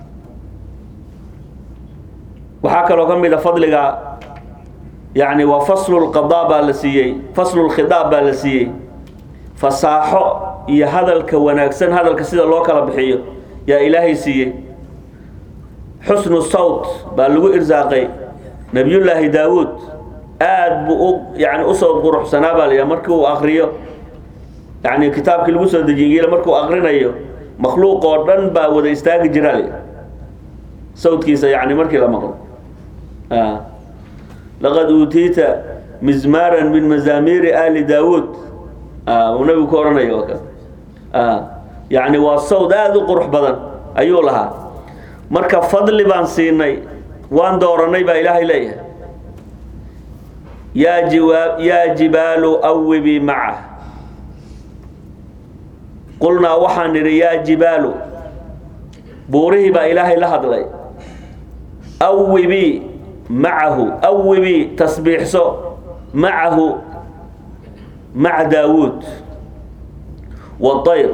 waxaa kaloo ka mid a fadliga yani waa faslu lqadaa baa la siiyey faslu lkhidaab baa la siiyey fasaaxo iyo hadalka wanaagsan hadalka sida loo kala bixiyo yaa ilaahay siiyey xusnu sawt baa lagu irsaaqay nabiyullaahi daawuud aad buu u yani usoo quruxsanaa baa la markii uu akriyo yani kitaabkii lagu soo dejiyey markuu akrinayo makhluuq oo dhan baa wada istaagi jiraal sawtkiisa yani markii la maqlo laqad uutiita mizmaaran min mazaamiiri ali daawuud uu nabigu ku odhanayo yani waa sawd aada u qurux badan ayuu lahaa marka fadli baan siinay waan dooranay baa ilaahay leeyahay yaa jiwa yaa jibaalu awibii macah qulnaa waxaan nidhi yaa jibaalu buurihii baa ilaahay la hadlay awibii macahu awibii tasbiixso macahu maca daawuud waayr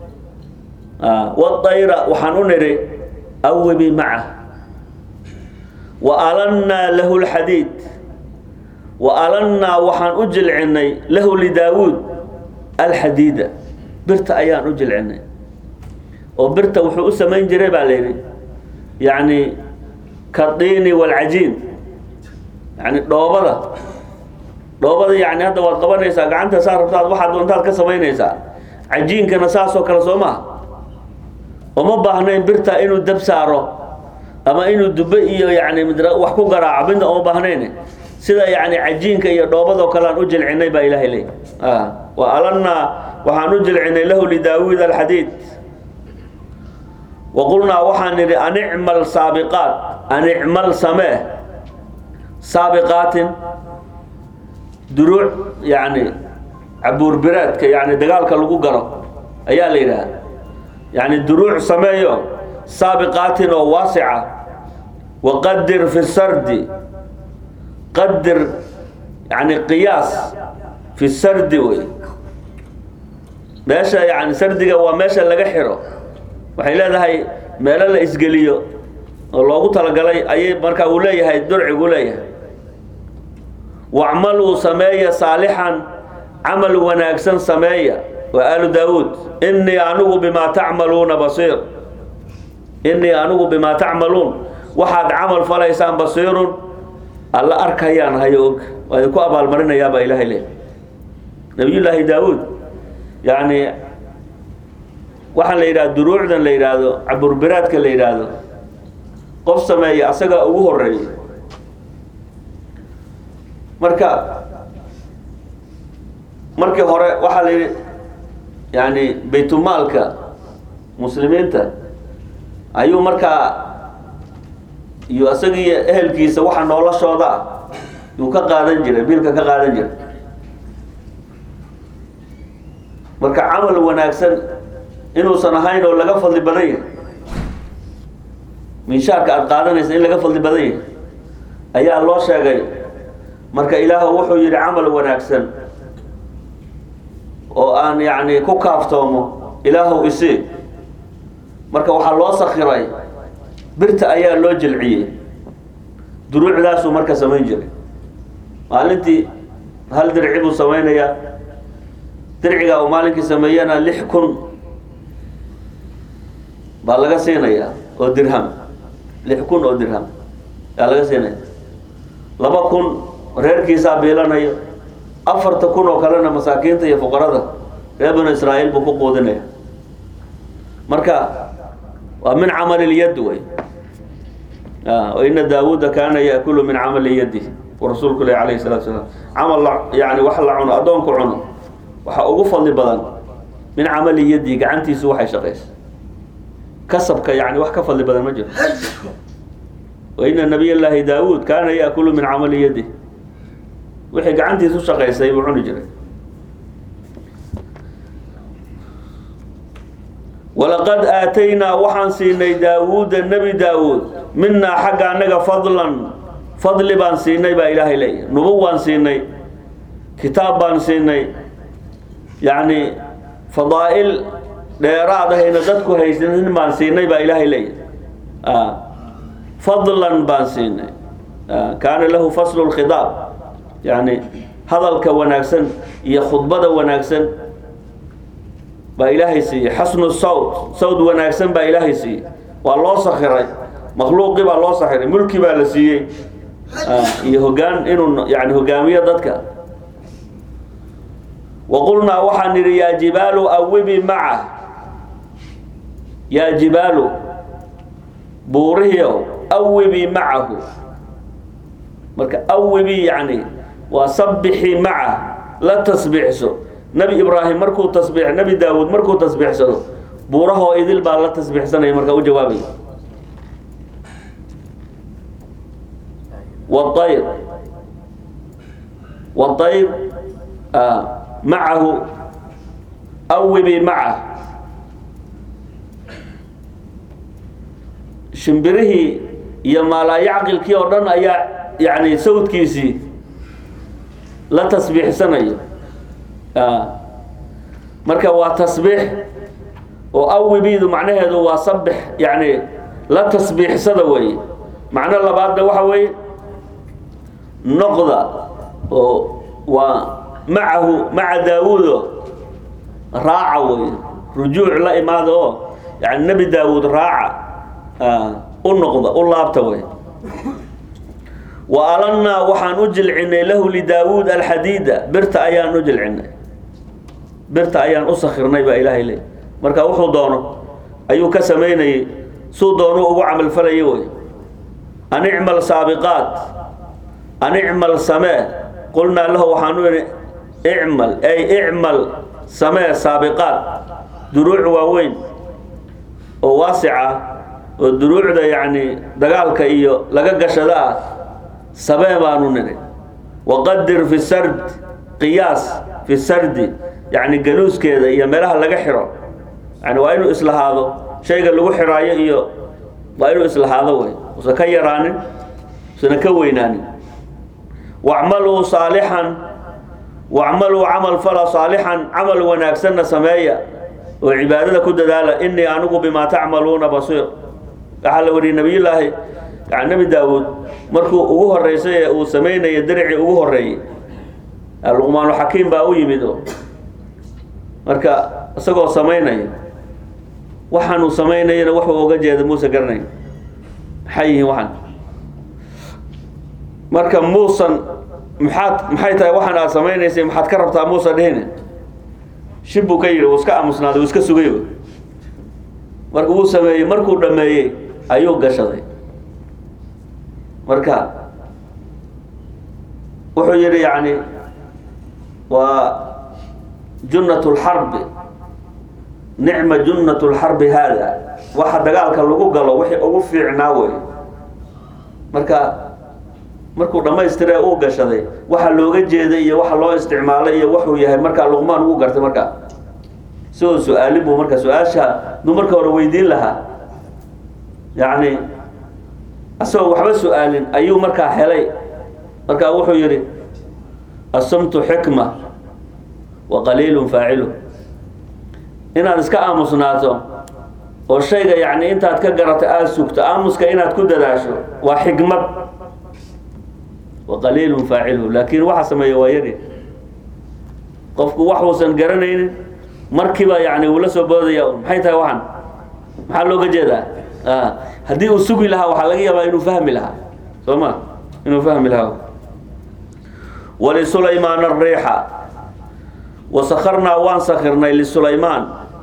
waayra waxaan u nidhi awibii macah wa alannaa lahu lxadiid wa alannaa waxaan u jilcinnay lahu lidaawuud alxadiida birta ayaan u jilcinay oo birta wuxuu u samayn jiray baa la yidhi yacni kadiini walcajiin yani dhoobada dhoobada yani hadda waad qabanaysaa gacanta saa rabtaad waxaad doontaad ka samaynaysaa cajiinkana saasoo kale soo maha uma baahnayn birta inuu dab saaro ama inuu dube iyo yani wax ku garaaco midna uma baahnayn sida yani cajiinka iyo dhoobadoo kale aan u jilcinay baa ilaahay leey wa alannaa waxaan u jilcinay lahu lidaawuud alxadiid wa qulnaa waxaan nidhi anicmal saabiqaat anicmal samee saabiqaatin duruuc yani cabuurbiraadka yani dagaalka lagu galo ayaa la yidhaha yani duruuc sameeyo saabiqaatin oo waasica waqadir fi sardi qadir yani qiyaas fi sardi wey meesha yani sardiga waa meesha laga xiro waxay leedahay meelo la isgeliyo oo loogu talagalay ayay marka uu leeyahay durcigu leeyahay wacmaluu sameeya saalixan camal wanaagsan sameeya waa aalu daawuud innii anigu bimaa tacmaluuna basiir innii anigu bimaa tacmaluun waxaad camal falaysaan basiirun alla arkayaan hayo og waa idinku abaalmarinayaa baa ilaahay leeyahay nabiyullaahi daawuud yacni waxaan la yidhahda duruucdan la yidhaahdo caburbiraadka la yidhaahdo qof sameeya asagaa ugu horeeya marka markii hore waxaa la yidhi yani baytulmaalka muslimiinta ayuu markaa iyo isagii ehelkiisa waxa noloshooda ah yuu ka qaadan jiray biilka ka qaadan jiray marka camal wanaagsan inuusan ahayn oo laga fadli badan yahay minshaarka aada qaadanaysa in laga fadli badan yahay ayaa loo sheegay marka ilaahu wuxuu yidhi camal wanaagsan oo aan yacni ku kaaftoomo ilaahu isii marka waxaa loo sakiray birta ayaa loo jilciyey duruucdaasuu marka samayn jiray maalintii hal dirci buu samaynayaa dircigaa uu maalinkii sameeyana lix kun baa laga siinayaa oo dirham lix kun oo dirham yaa laga siinaya laba kun reerkiisaa biilanayo afarta kun oo kalena masaakiinta iyo fuqarada reer banu israa'iil buu ku quudinaya marka waa min camali lyad wey ina daawuuda kaana yaakulu min camali yadi rasuulku leh alayhi salatu salaam camal la yani wax la cuno addoonku cuno waxa ugu fadli badan min camali yadi gacantiisu waxay shaqaysa kasabka yani wax ka fadli badan ma jiro waina nabiy llaahi daawuud kaana yaakulu min camali yadi wixii gacantiisu shaqaysay buu cuni jiray walaqad aataynaa waxaan siinay daawuuda nebi daawuud minaa xagga annaga fadlan fadli baan siinay baa ilaahay leeyahy nubu waan siinay kitaab baan siinay yacni fadaa'il dheeraad ahayna dadku haysanin baan siinay baa ilaahay leeyahy fadlan baan siinay kaana lahu faslu lkhidaab yacni hadalka wanaagsan iyo khudbada wanaagsan baa ilaahay siiyey xasnu sawt sawd wanaagsan baa ilaahay siiyey waa loo sakiray makhluuqii baa loo sakiray mulki baa la siiyey iyo hogaan inuu yani hogaamiyo dadka wa qulnaa waxaan nidhi yaa jibaalu awibi maca yaa jibaalu buurihiiow awibi macahu marka awibi yani waa sabixi maca la tasbiixso nebi ibraahim markuu tasbiix nebi daawuud markuu tasbiixsado buurahoo idil baa la tasbiixsanaya marka u jawaabaya والطير والطير آه معه أوبي معه shimbirihii iyo maalaayacqilkii oo dhan ayaa yani sawdkiisii la tasbiixsanayo marka waa tasbiix oo awibiidu macnaheedu waa sabix yani la tasbiixsada weeye macno labaadna waxa weeye noqda oo waa macahu maca daawuudo raaca wey rujuuc la imaada oo yani nebi daawuud raaca u noqda u laabta wey wa alannaa waxaan u jilcinay lahu lidaawuud alxadiida birta ayaan u jilcinay birta ayaan u sakirnay baa ilaahay leey marka wuxuu doono ayuu ka samaynayay suu doonuu ugu camalfalayay wey an icmal saabiqaat an icmal samee qulnaa lahu waxaanu idhi icmal ay icmal samee saabiqaat duruuc waaweyn oo waasica oo duruucda yacni dagaalka iyo laga gashada ah samee baanu nidhi waqadir fi sard qiyaas fi sardi yacni galuuskeeda iyo meelaha laga xiro yani waa inuu islahaado shayga lagu xiraayo iyo waa inuu islahaado wey usan ka yaraanin usana ka weynaanin wacmaluu saalixan wacmaluu camal fala saalixan camal wanaagsanna sameeya oo cibaadada ku dadaala inii anigu bimaa tacmaluuna basiir waxaa la wariyey nabiyullaahi yani nebi daawuud markuu ugu horeysay ee uu samaynaya diricii ugu horeeyey luqmaanulxakiim baa u yimid oo marka isagoo samaynaya waxaanuu samaynayana wuxuu oga jeeda muuse garanayn maxay yihiin waxaan marka muusan maxaad maxay tahay waxaan aad samaynaysay maxaad ka rabtaa muusa dhihine shib buu ka yidhi wuu iska aamusnaaday wuu iska sugay marka wuu sameeyey markuu dhameeyey ayuu gashaday marka wuxuu yidhi yacni waa junnat lxarbi nicma junnat lxarbi haada waxa dagaalka lagu galo wixii ugu fiicnaa wey marka markuu dhammaystire uu gashaday waxa looga jeeday iyo waxa loo isticmaalay iyo wuxuu yahay markaa luqmaan ugu gartay markaa sigoo su-aalin buu marka su-aasha duu marka hore weydiin lahaa yacni asagoo waxba su-aalin ayuu markaa helay markaa wuxuu yidhi asumtu xikma wa qaliilun faacilu inaad iska aamusnaato oo shayga yacni intaad ka garato aada sugto aamuska inaad ku dadaasho waa xikmad wa qaliilun faaciluhu laakiin waxa sameeya waa yari qofku waxuusan garanaynin markiiba yani uu la soo boodaya maxay tahay waxan maxaa looga jeedaa haddii uu sugi lahaa waxaa laga yaabaa inuu fahmi lahaa soo ma inuu fahmi lahaa wlisulaymaan ariixa wasakarnaa waan sakirnay lisulaymaan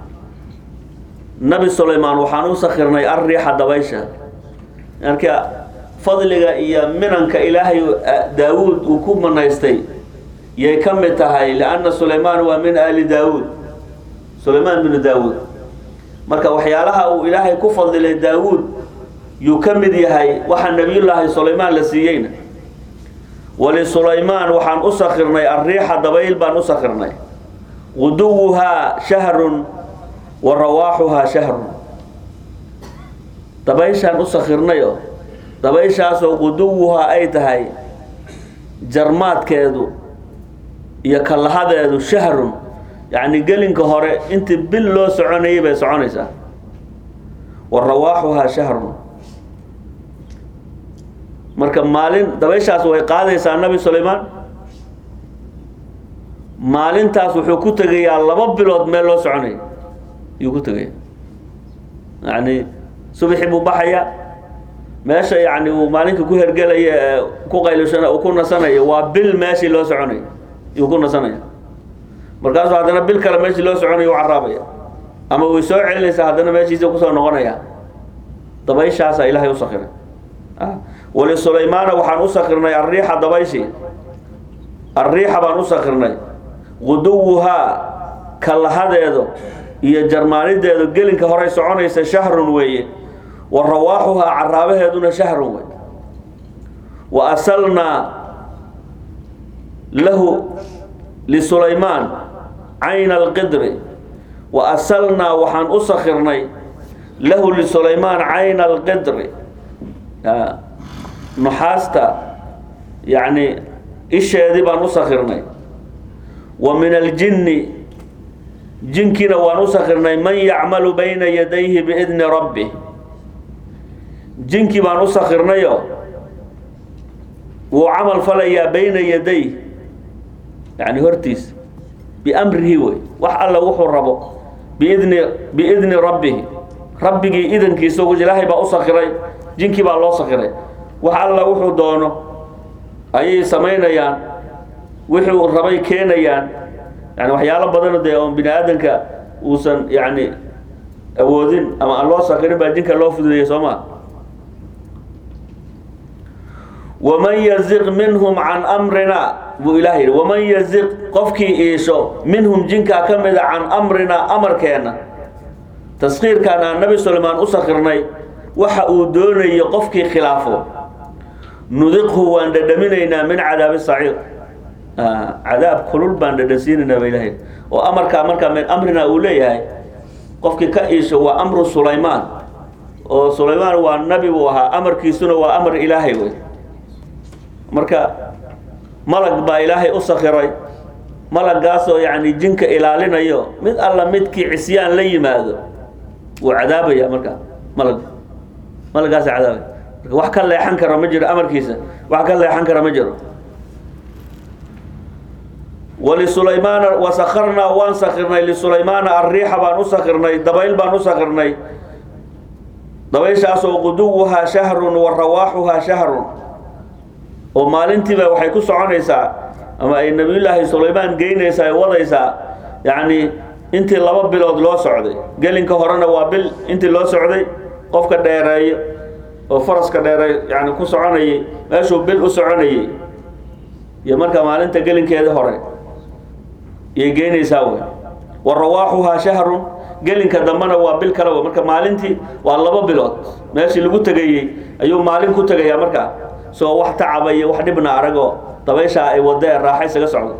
nabi sulaymaan waxaan u sakirnay arriixa dabaysha marka fadliga iyo minanka ilaahay daawuud uu ku manaystay yay ka mid tahay lianna sulaymaan waa min aali daawuud sulaymaan binu daawuud marka waxyaalaha uu ilaahay ku fadilay daawuud yuu ka mid yahay waxa nebiyullaahi sulaymaan la siiyeyna wlisulaymaan waxaan u sakirnay arriixa dabayl baan u sakirnay guduwuhaa shahrun wa rawaaxuhaa shahrun dabayshaan u sakirnayo dabayshaasoo guduwuhaa ay tahay jarmaadkeedu iyo kallahadeedu shahrun yacni gelinka hore intii bil loo soconayay bay soconaysaa wa rawaaxuhaa shahrun marka maalin dabayshaas way qaadaysaa nabi sulaymaan maalintaas wuxuu ku tegayaa laba bilood meel loo soconaya ayuu ku tegaya yacni subaxii buu baxaya meesha yacni uu maalinka ku hergelaya ee ku qaylushana uu ku nasanayo waa bil meeshii loo soconayo ayuu ku nasanaya markaasuu haddana bil kale meeshii loo soconayo u caraabaya ama way soo celinaysaa haddana meeshiisa kusoo noqonaya dabayshaasaa ilaahay u sakiray wlisulaymaana waxaan u sakirnay arriixa dabayshii arriixa baan u sakirnay guduwuhaa kallahadeedu iyo jarmaanideedu gelinka horey soconaysa shahrun weeye wa rawaaxuhaa caraabaheeduna shahrun wey wa asalnaa lahu lisulaymaan cayna alqidri wa asalnaa waxaan u sakirnay lahu lisulaymaan cayna alqidri nuxaasta yacni isheedii baan u sakirnay wa min aljinni jinkiina waan u sakirnay man yacmalu bayna yadayhi biidni rabbi jinkii baan u sakirnayo wuu camal falayaa bayna yaday yani hortiisa biamrihi wey wax alla wuxuu rabo biidni biidni rabbihi rabbigii idankiisa ilaahay baa u sakiray jinkii baa loo sakiray wax alla wuxuu doono ayay samaynayaan wixii uu rabay keenayaan yani waxyaalo badan dee oon bini aadanka uusan yani awoodin ama aan loo sakirin baa jinka loo fududeeyey soo ma waman yaziq minhum can amrina buu ilaah yidhi waman yaziq qofkii iisho minhum jinkaa ka mida can amrina amarkeenna taskiirkan aan nabi sulaymaan u sakirnay waxa uu doonayo qofkii khilaafo nudiqhu waan dhadhaminaynaa min cadaabi saciir cadaab kulul baan dhadhansiinaynaa ba ilahay oo amarkaa markaa min amrina uu leeyahay qofkii ka iisho waa amru sulaymaan oo sulaymaan waa nabi buu ahaa amarkiisuna waa amar ilaahay wey marka malag baa ilaahay u sakiray malagaasoo yani jinka ilaalinayo mid alla midkii cisyaan la yimaado wuu cadaabaya marka malag malagaasa cadaabaya marka wax ka leexan kara ma jiro amarkiisa wax ka leexan kara ma jiro wlisulaymaana wasakarnaa waan sakirnay lisulaymaana arriixa baan u sakirnay dabayl baan u sakirnay dabayshaasoo quduwuhaa shahrun wa rawaaxuhaa shahrun oo maalintiiba waxay ku soconaysaa ama ay nabiyullaahi sulaymaan geynaysaa ay wadaysaa yacni intii laba bilood loo socday gelinka horena waa bil intii loo socday qofka dheereeyo oo faraska dheereeyo yani ku soconayay meeshuu bil u soconayay iyo marka maalinta gelinkeeda hore iyay geynaysaa wey wa rawaaxuhaa shahrun gelinka dambena waa bil kale wey marka maalintii waa laba bilood meeshii lagu tegayey ayuu maalin ku tegayaa markaa soo wax tacaba iyo wax dhibna aragoo dabayshaa ay wada ee raaxa isaga socdo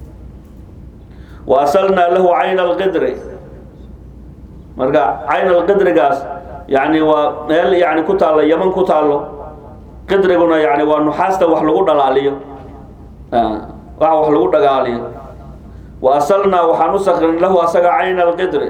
wa asalnaa lahu cayna alqidri marka cayn alqidrigaas yani waa meel yani ku taallo yaman ku taallo qidriguna yani waa nuxaasta wax lagu dhalaaliyo wax wax lagu dhagaaliyo wa asalnaa waxaan u sakrin lahu asaga cayna alqidri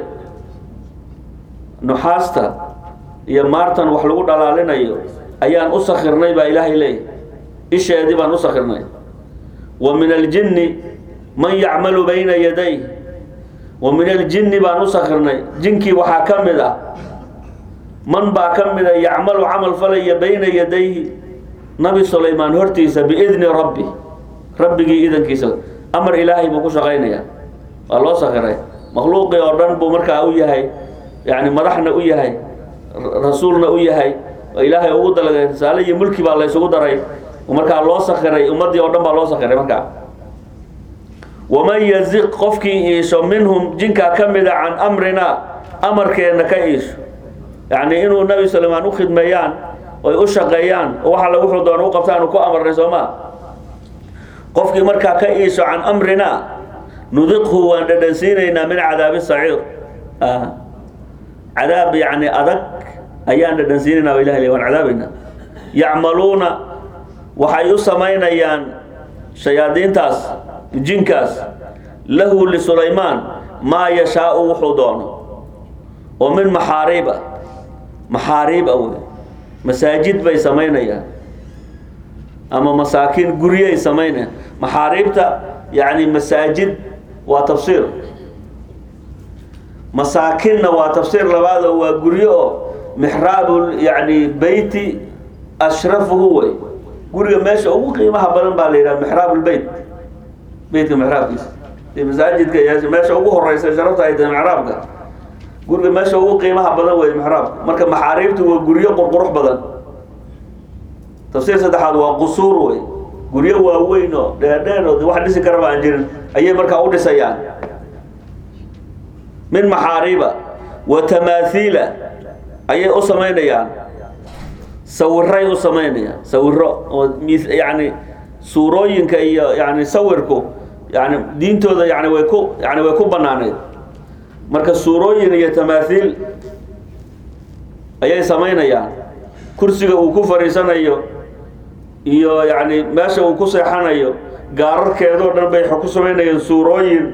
nuxaasta iyo maartan wax lagu dhalaalinayo ayaan u sakirnay baa ilaahay leeyahy isheedii baan u sakirnay wa min aljinni man yacmalu bayna yaday wa min aljinni baan u sakirnay jinkii waxaa ka mid ah man baa ka mida yacmalu camal falaya bayna yadayhi nabi sulaymaan hortiisa biidni rabbi rabbigii idankiisa amar ilaahay buu ku shaqaynaya waa loo sakiray makhluuqii oo dhan buu markaa u yahay yani madaxna u yahay rasuulna u yahay oo ilaahay ugu dalagay risaale iyo mulki baa la ysugu daray markaa loo sakiray ummaddii oo dhan baa loo sakiray markaa waman yaziq qofkii iisho minhum jinkaa ka mida can amrina amarkeenna ka iisho yacni inuu nabi sulaymaan u khidmeeyaan oy u shaqeeyaan oo wax alle wuxuu doona u qabtaan ku amarnay soo maa qofkii markaa ka iisho can amrina nudiqhu waan dhadhansiinaynaa min cadaabi saciir cadaab yani adag ayaan dhadhansiinaynaa ilah l waan cadaabaynaa yacmaluuna waxay u samaynayaan shayaadiintaas jinkaas lahu lisulaymaan maa yashaau wuxuu doono oo min maxaariiba maxaariib a wey masaajid bay samaynayaan ama masaakiin guryay samaynayaan maxaariibta yani masaajid waa tafsiir masaakinna waa tafsiir labaad oo waa guryo oo mixraabu yani beyti ashrafuhu wey guriga meesha ugu qiimaha badan baa la yidhaha mixraab lbeyt beytka mixraabkiisa masaajidka iyo meesha ugu horeysa sharafta ay tahay mixraabka guriga meesha ugu qiimaha badan wey mixraabka marka maxaariibtu waa guryo qurqurux badan tafsiir saddexaad waa qusuur wey guryo waaweyn oo dheerdheer oo wax dhisi karaba aan jirin ayay markaa u dhisayaan min maxaariiba wa tamaathiila ayay u samaynayaan sawiray u samaynayaan sawiro oo yani suurooyinka iyo yani sawirku yani diintooda yani way ku yani way ku banaaneyd marka suurooyin iyo tamaathiil ayay samaynayaan kursiga uu ku fadhiisanayo iyo yani meesha uu ku seexanayo gaararkeedoo dhan bay ku samaynayaan suurooyin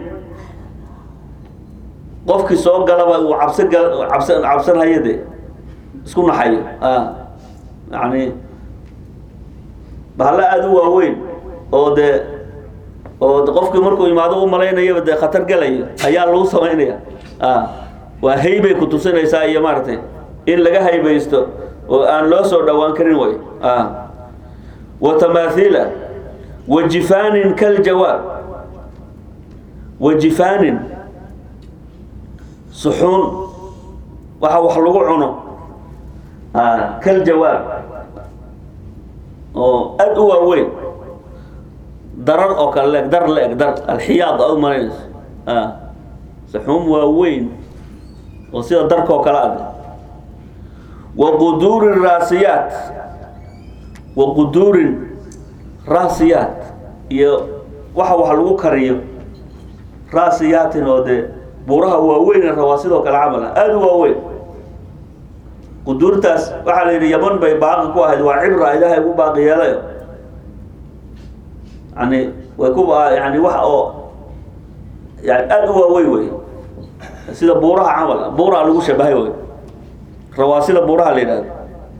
qofkii soo galaba uu cabsi cabs cabsanhayo de isku naxayo yani bahalla aada u waaweyn oo dee oo qofkii markuu imaado u malaynayaba dee khatar gelayo ayaa lagu samaynaya waa haybay ku tusinaysaa iyo maaragtay in laga haybaysto oo aan loo soo dhowaan karin way wa tamaathiila wa jifaanin kaljawaab wa jifaanin suxuun waxa wax lagu cuno kaljawaab oo aad u waaweyn darar oo kale leeg dar la-eg dar alxiyaad aad u malaynayso suxuun waaweyn oo sida darkoo kale ade wa quduurin raasiyaat wa quduurin raasiyaat iyo waxa wax lagu kariyo raasiyaatin oo dee buuraha waaweyn rabaa sidoo kale camal ah aada u waaweyn quduurtaas waxaa la yidhi yaman bay baaqi ku ahayd waa cibra ilaahay ugu baaqi yeelayo yani way ku yani wax oo yani aada u waaweyn wey sida buuraha camal buuraha lagu shabahay wey rawaasida buuraha la yidhahdo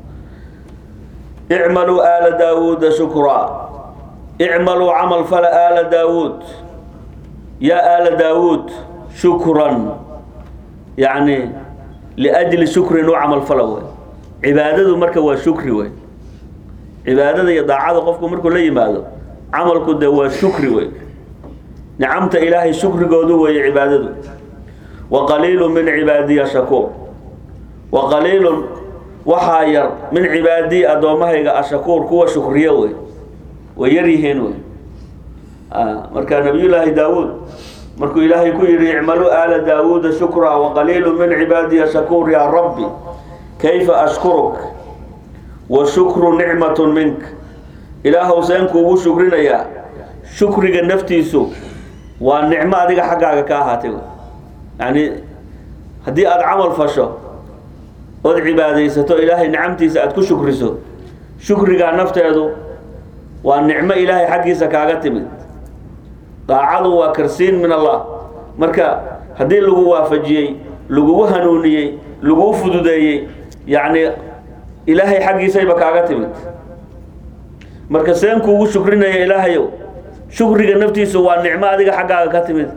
icmaluu aala daawuuda shukraa icmaluu camal fala aala daawuud yaa aala daawuud shukran yani liajli shukrin u camal fala wey cibaadadu marka waa shukri wey cibaadada iyo daacada qofku markuu la yimaado camalku de waa shukri wey nicamta ilaahay shukrigoodu weeye cibaadadu wa qaliilu min cibaadiya shakuur wa qaliilun waxaa yar min cibaadii addoommahayga ashakuur kuwa shukriyo wey way yar yihiin wey marka nabiyullaahi daawuud markuu ilaahay ku yidhi icmaluu aala daawuuda shukraa wa qaliilu min cibaadiya shakuur yaa rabbi kayfa ashkuruk wa shukru nicmatun mink ilaahow seen kuugu shukrinayaa shukriga naftiisu waa nicmo adiga xaggaaga ka ahaatay yani haddii aada camal fasho ood cibaadaysato ilaahay nicamtiisa aada ku shukriso shukrigaa nafteedu waa nicmo ilaahay xaggiisa kaaga timid daacadu waa karsiin min allah marka haddii lagu waafajiyey lagugu hanuuniyey laguu fududeeyey yacni ilaahay xaggiisayba kaaga timid marka seen kuugu shukrinaya ilaahayow shukriga naftiisu waa nicmo adiga xaggaaga ka timid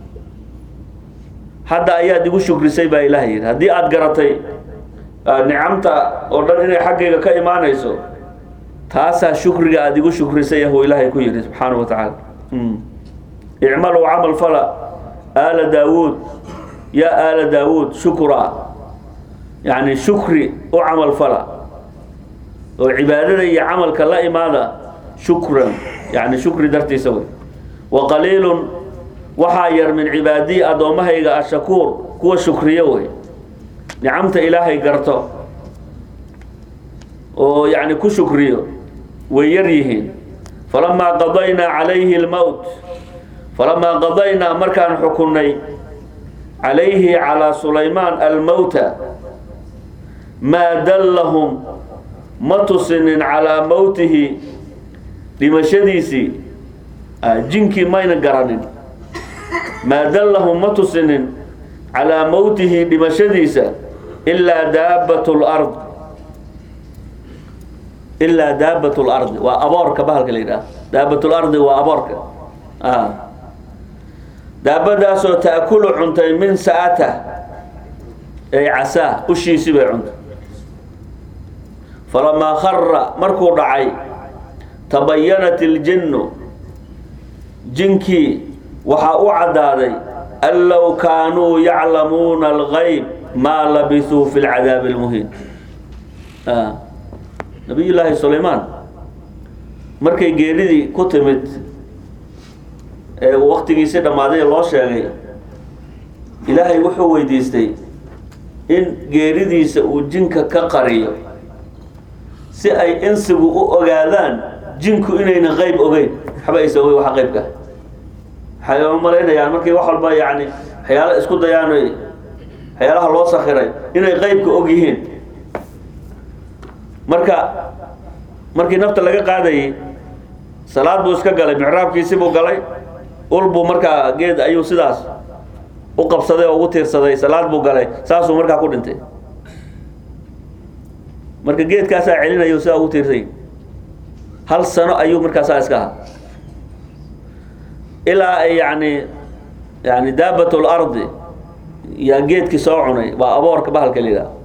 hadda ayaad igu shukrisay baa ilaah yidhi haddii aada garatay nicamta oo dhan inay xaggayga ka imaanayso taasaa shukriga aada igu shukrisay yahuu ilaahay ku yidhi subxaanahu wa tacaala icmaluu camal fala aala daawuud yaa aala daawuud shukraa yacni shukri u camal fala oo cibaadada iyo camalka la imaada shukran yani shukri dartiisa wey wa qaliilun waxaa yar min cibaadii addoommahayga ashakuur kuwa shukriyo wey nicamta ilaahay garto oo yani ku shukriyo way yar yihiin falamaa qadaynaa calayhi lmowt falamaa qadaynaa markaan xukunnay calayhi calaa sulaymaan almowta maa dallahum ma tusinin calaa mowtihi dhimashadiisii jinkii mayna garanin maa dallahum ma tusinin calaa mowtihi dhimashadiisa ilaa daabat lard ilaa daabat lardi waa aboorka bahalka la yidhaha daabat lardi waa aboorka daabadaasoo taakulu cuntay min sa'ata ay casaa ushiisii bay cuntay falamaa khara markuu dhacay tabayanat iljinnu jinkii waxaa u caddaaday an low kaanuu yaclamuuna algayb maa labisuu fi lcadaabi اlmuhiin nabiy llaahi sulaymaan markay geeridii ku timid ee uu waktigiisii dhammaaday loo sheegay ilaahay wuxuu weydiistay in geeridiisa uu jinka ka qariyo si ay insigu u ogaadaan jinku inayna qeyb ogeyn waxba aysa ogeyn waxa qeybka waxay u malaynayaan markay wax walba yani waxyaala isku dayaan waxyaalaha loo sakiray inay qeybka og yihiin marka markii nafta laga qaadayay salaad buu iska galay micraabkiisi buu galay ul buu markaa geed ayuu sidaas u qabsaday oo ugu tiirsaday salaad buu galay saasuu markaa ku dhintay marka geedkaasaa celinayo sidaa ugu tiirsay hal sano ayuu markaasaa iska ahaa ilaa ay yani yani daabat lardi yaa geedkii soo cunay waa aboorka bahalka la yidhaha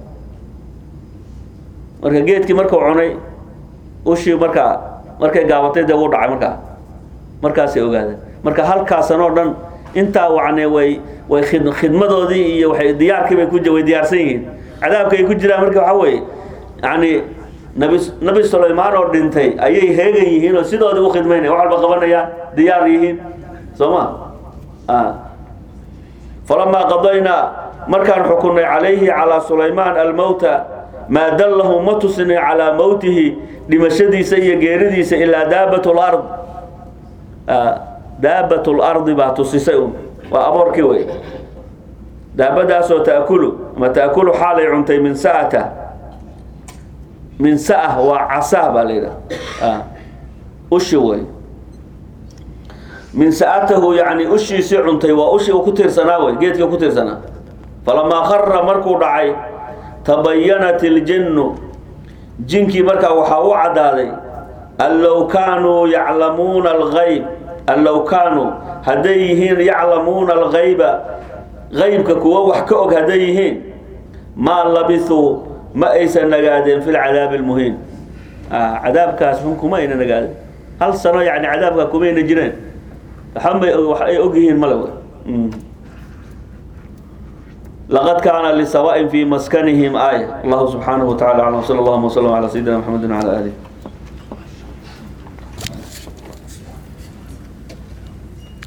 marka geedkii markuu cunay ushii markaa markay gaabatay dee wuu dhacay markaa markaasay ogaadeen marka halkaasan oo dhan intaa wacne way way khid khidmadoodii iyo waxay diyaarkii bay ku way diyaarsan yihiin cadaabka ay ku jiraan marka waxaa weeye yani nabi nabi sulaymaan oo dhintay ayay heegan yihiin oo sidoodii u khidmaynaya wax walba qabanayaan diyaar yihiin soo ma falamaa qadaynaa markaan xukunay calayhi calaa sulaymaan almowta maa dallahu ma tusinay calaa mowtihi dhimashadiisa iyo geeridiisa ilaa daabat lard daabat lardi baa tusisay un waa aboorkii wey daabadaasoo taakulu ama taakulu xaalay cuntay min sa'ata min sa'ah waa casaa baa la yidhaha ushi wey min sa'atahu yani ushiisii cuntay waa ushii uu ku tiirsanaa wey geedkii ku tiirsanaa falamaa khara markuu dhacay tabayanat iljinnu jinkii markaa waxaa u caddaaday an low kaanuu yaclamuuna algayb an low kaanuu hadday yihiin yaclamuuna algayba gaybka kuwa wax ka og hadday yihiin maa labisuu ma aysan nagaadeen fi lcadaabi almuhiin cadaabkaas xun kuma ayna nagaadeen hal sano yani cadaabka kumayna jireen waxanbay wax ay og yihiin male لقد كان لسواء في مسكنهم آية الله سبحانه وتعالى أعلم وصلى الله وسلم على سيدنا محمد وعلى آله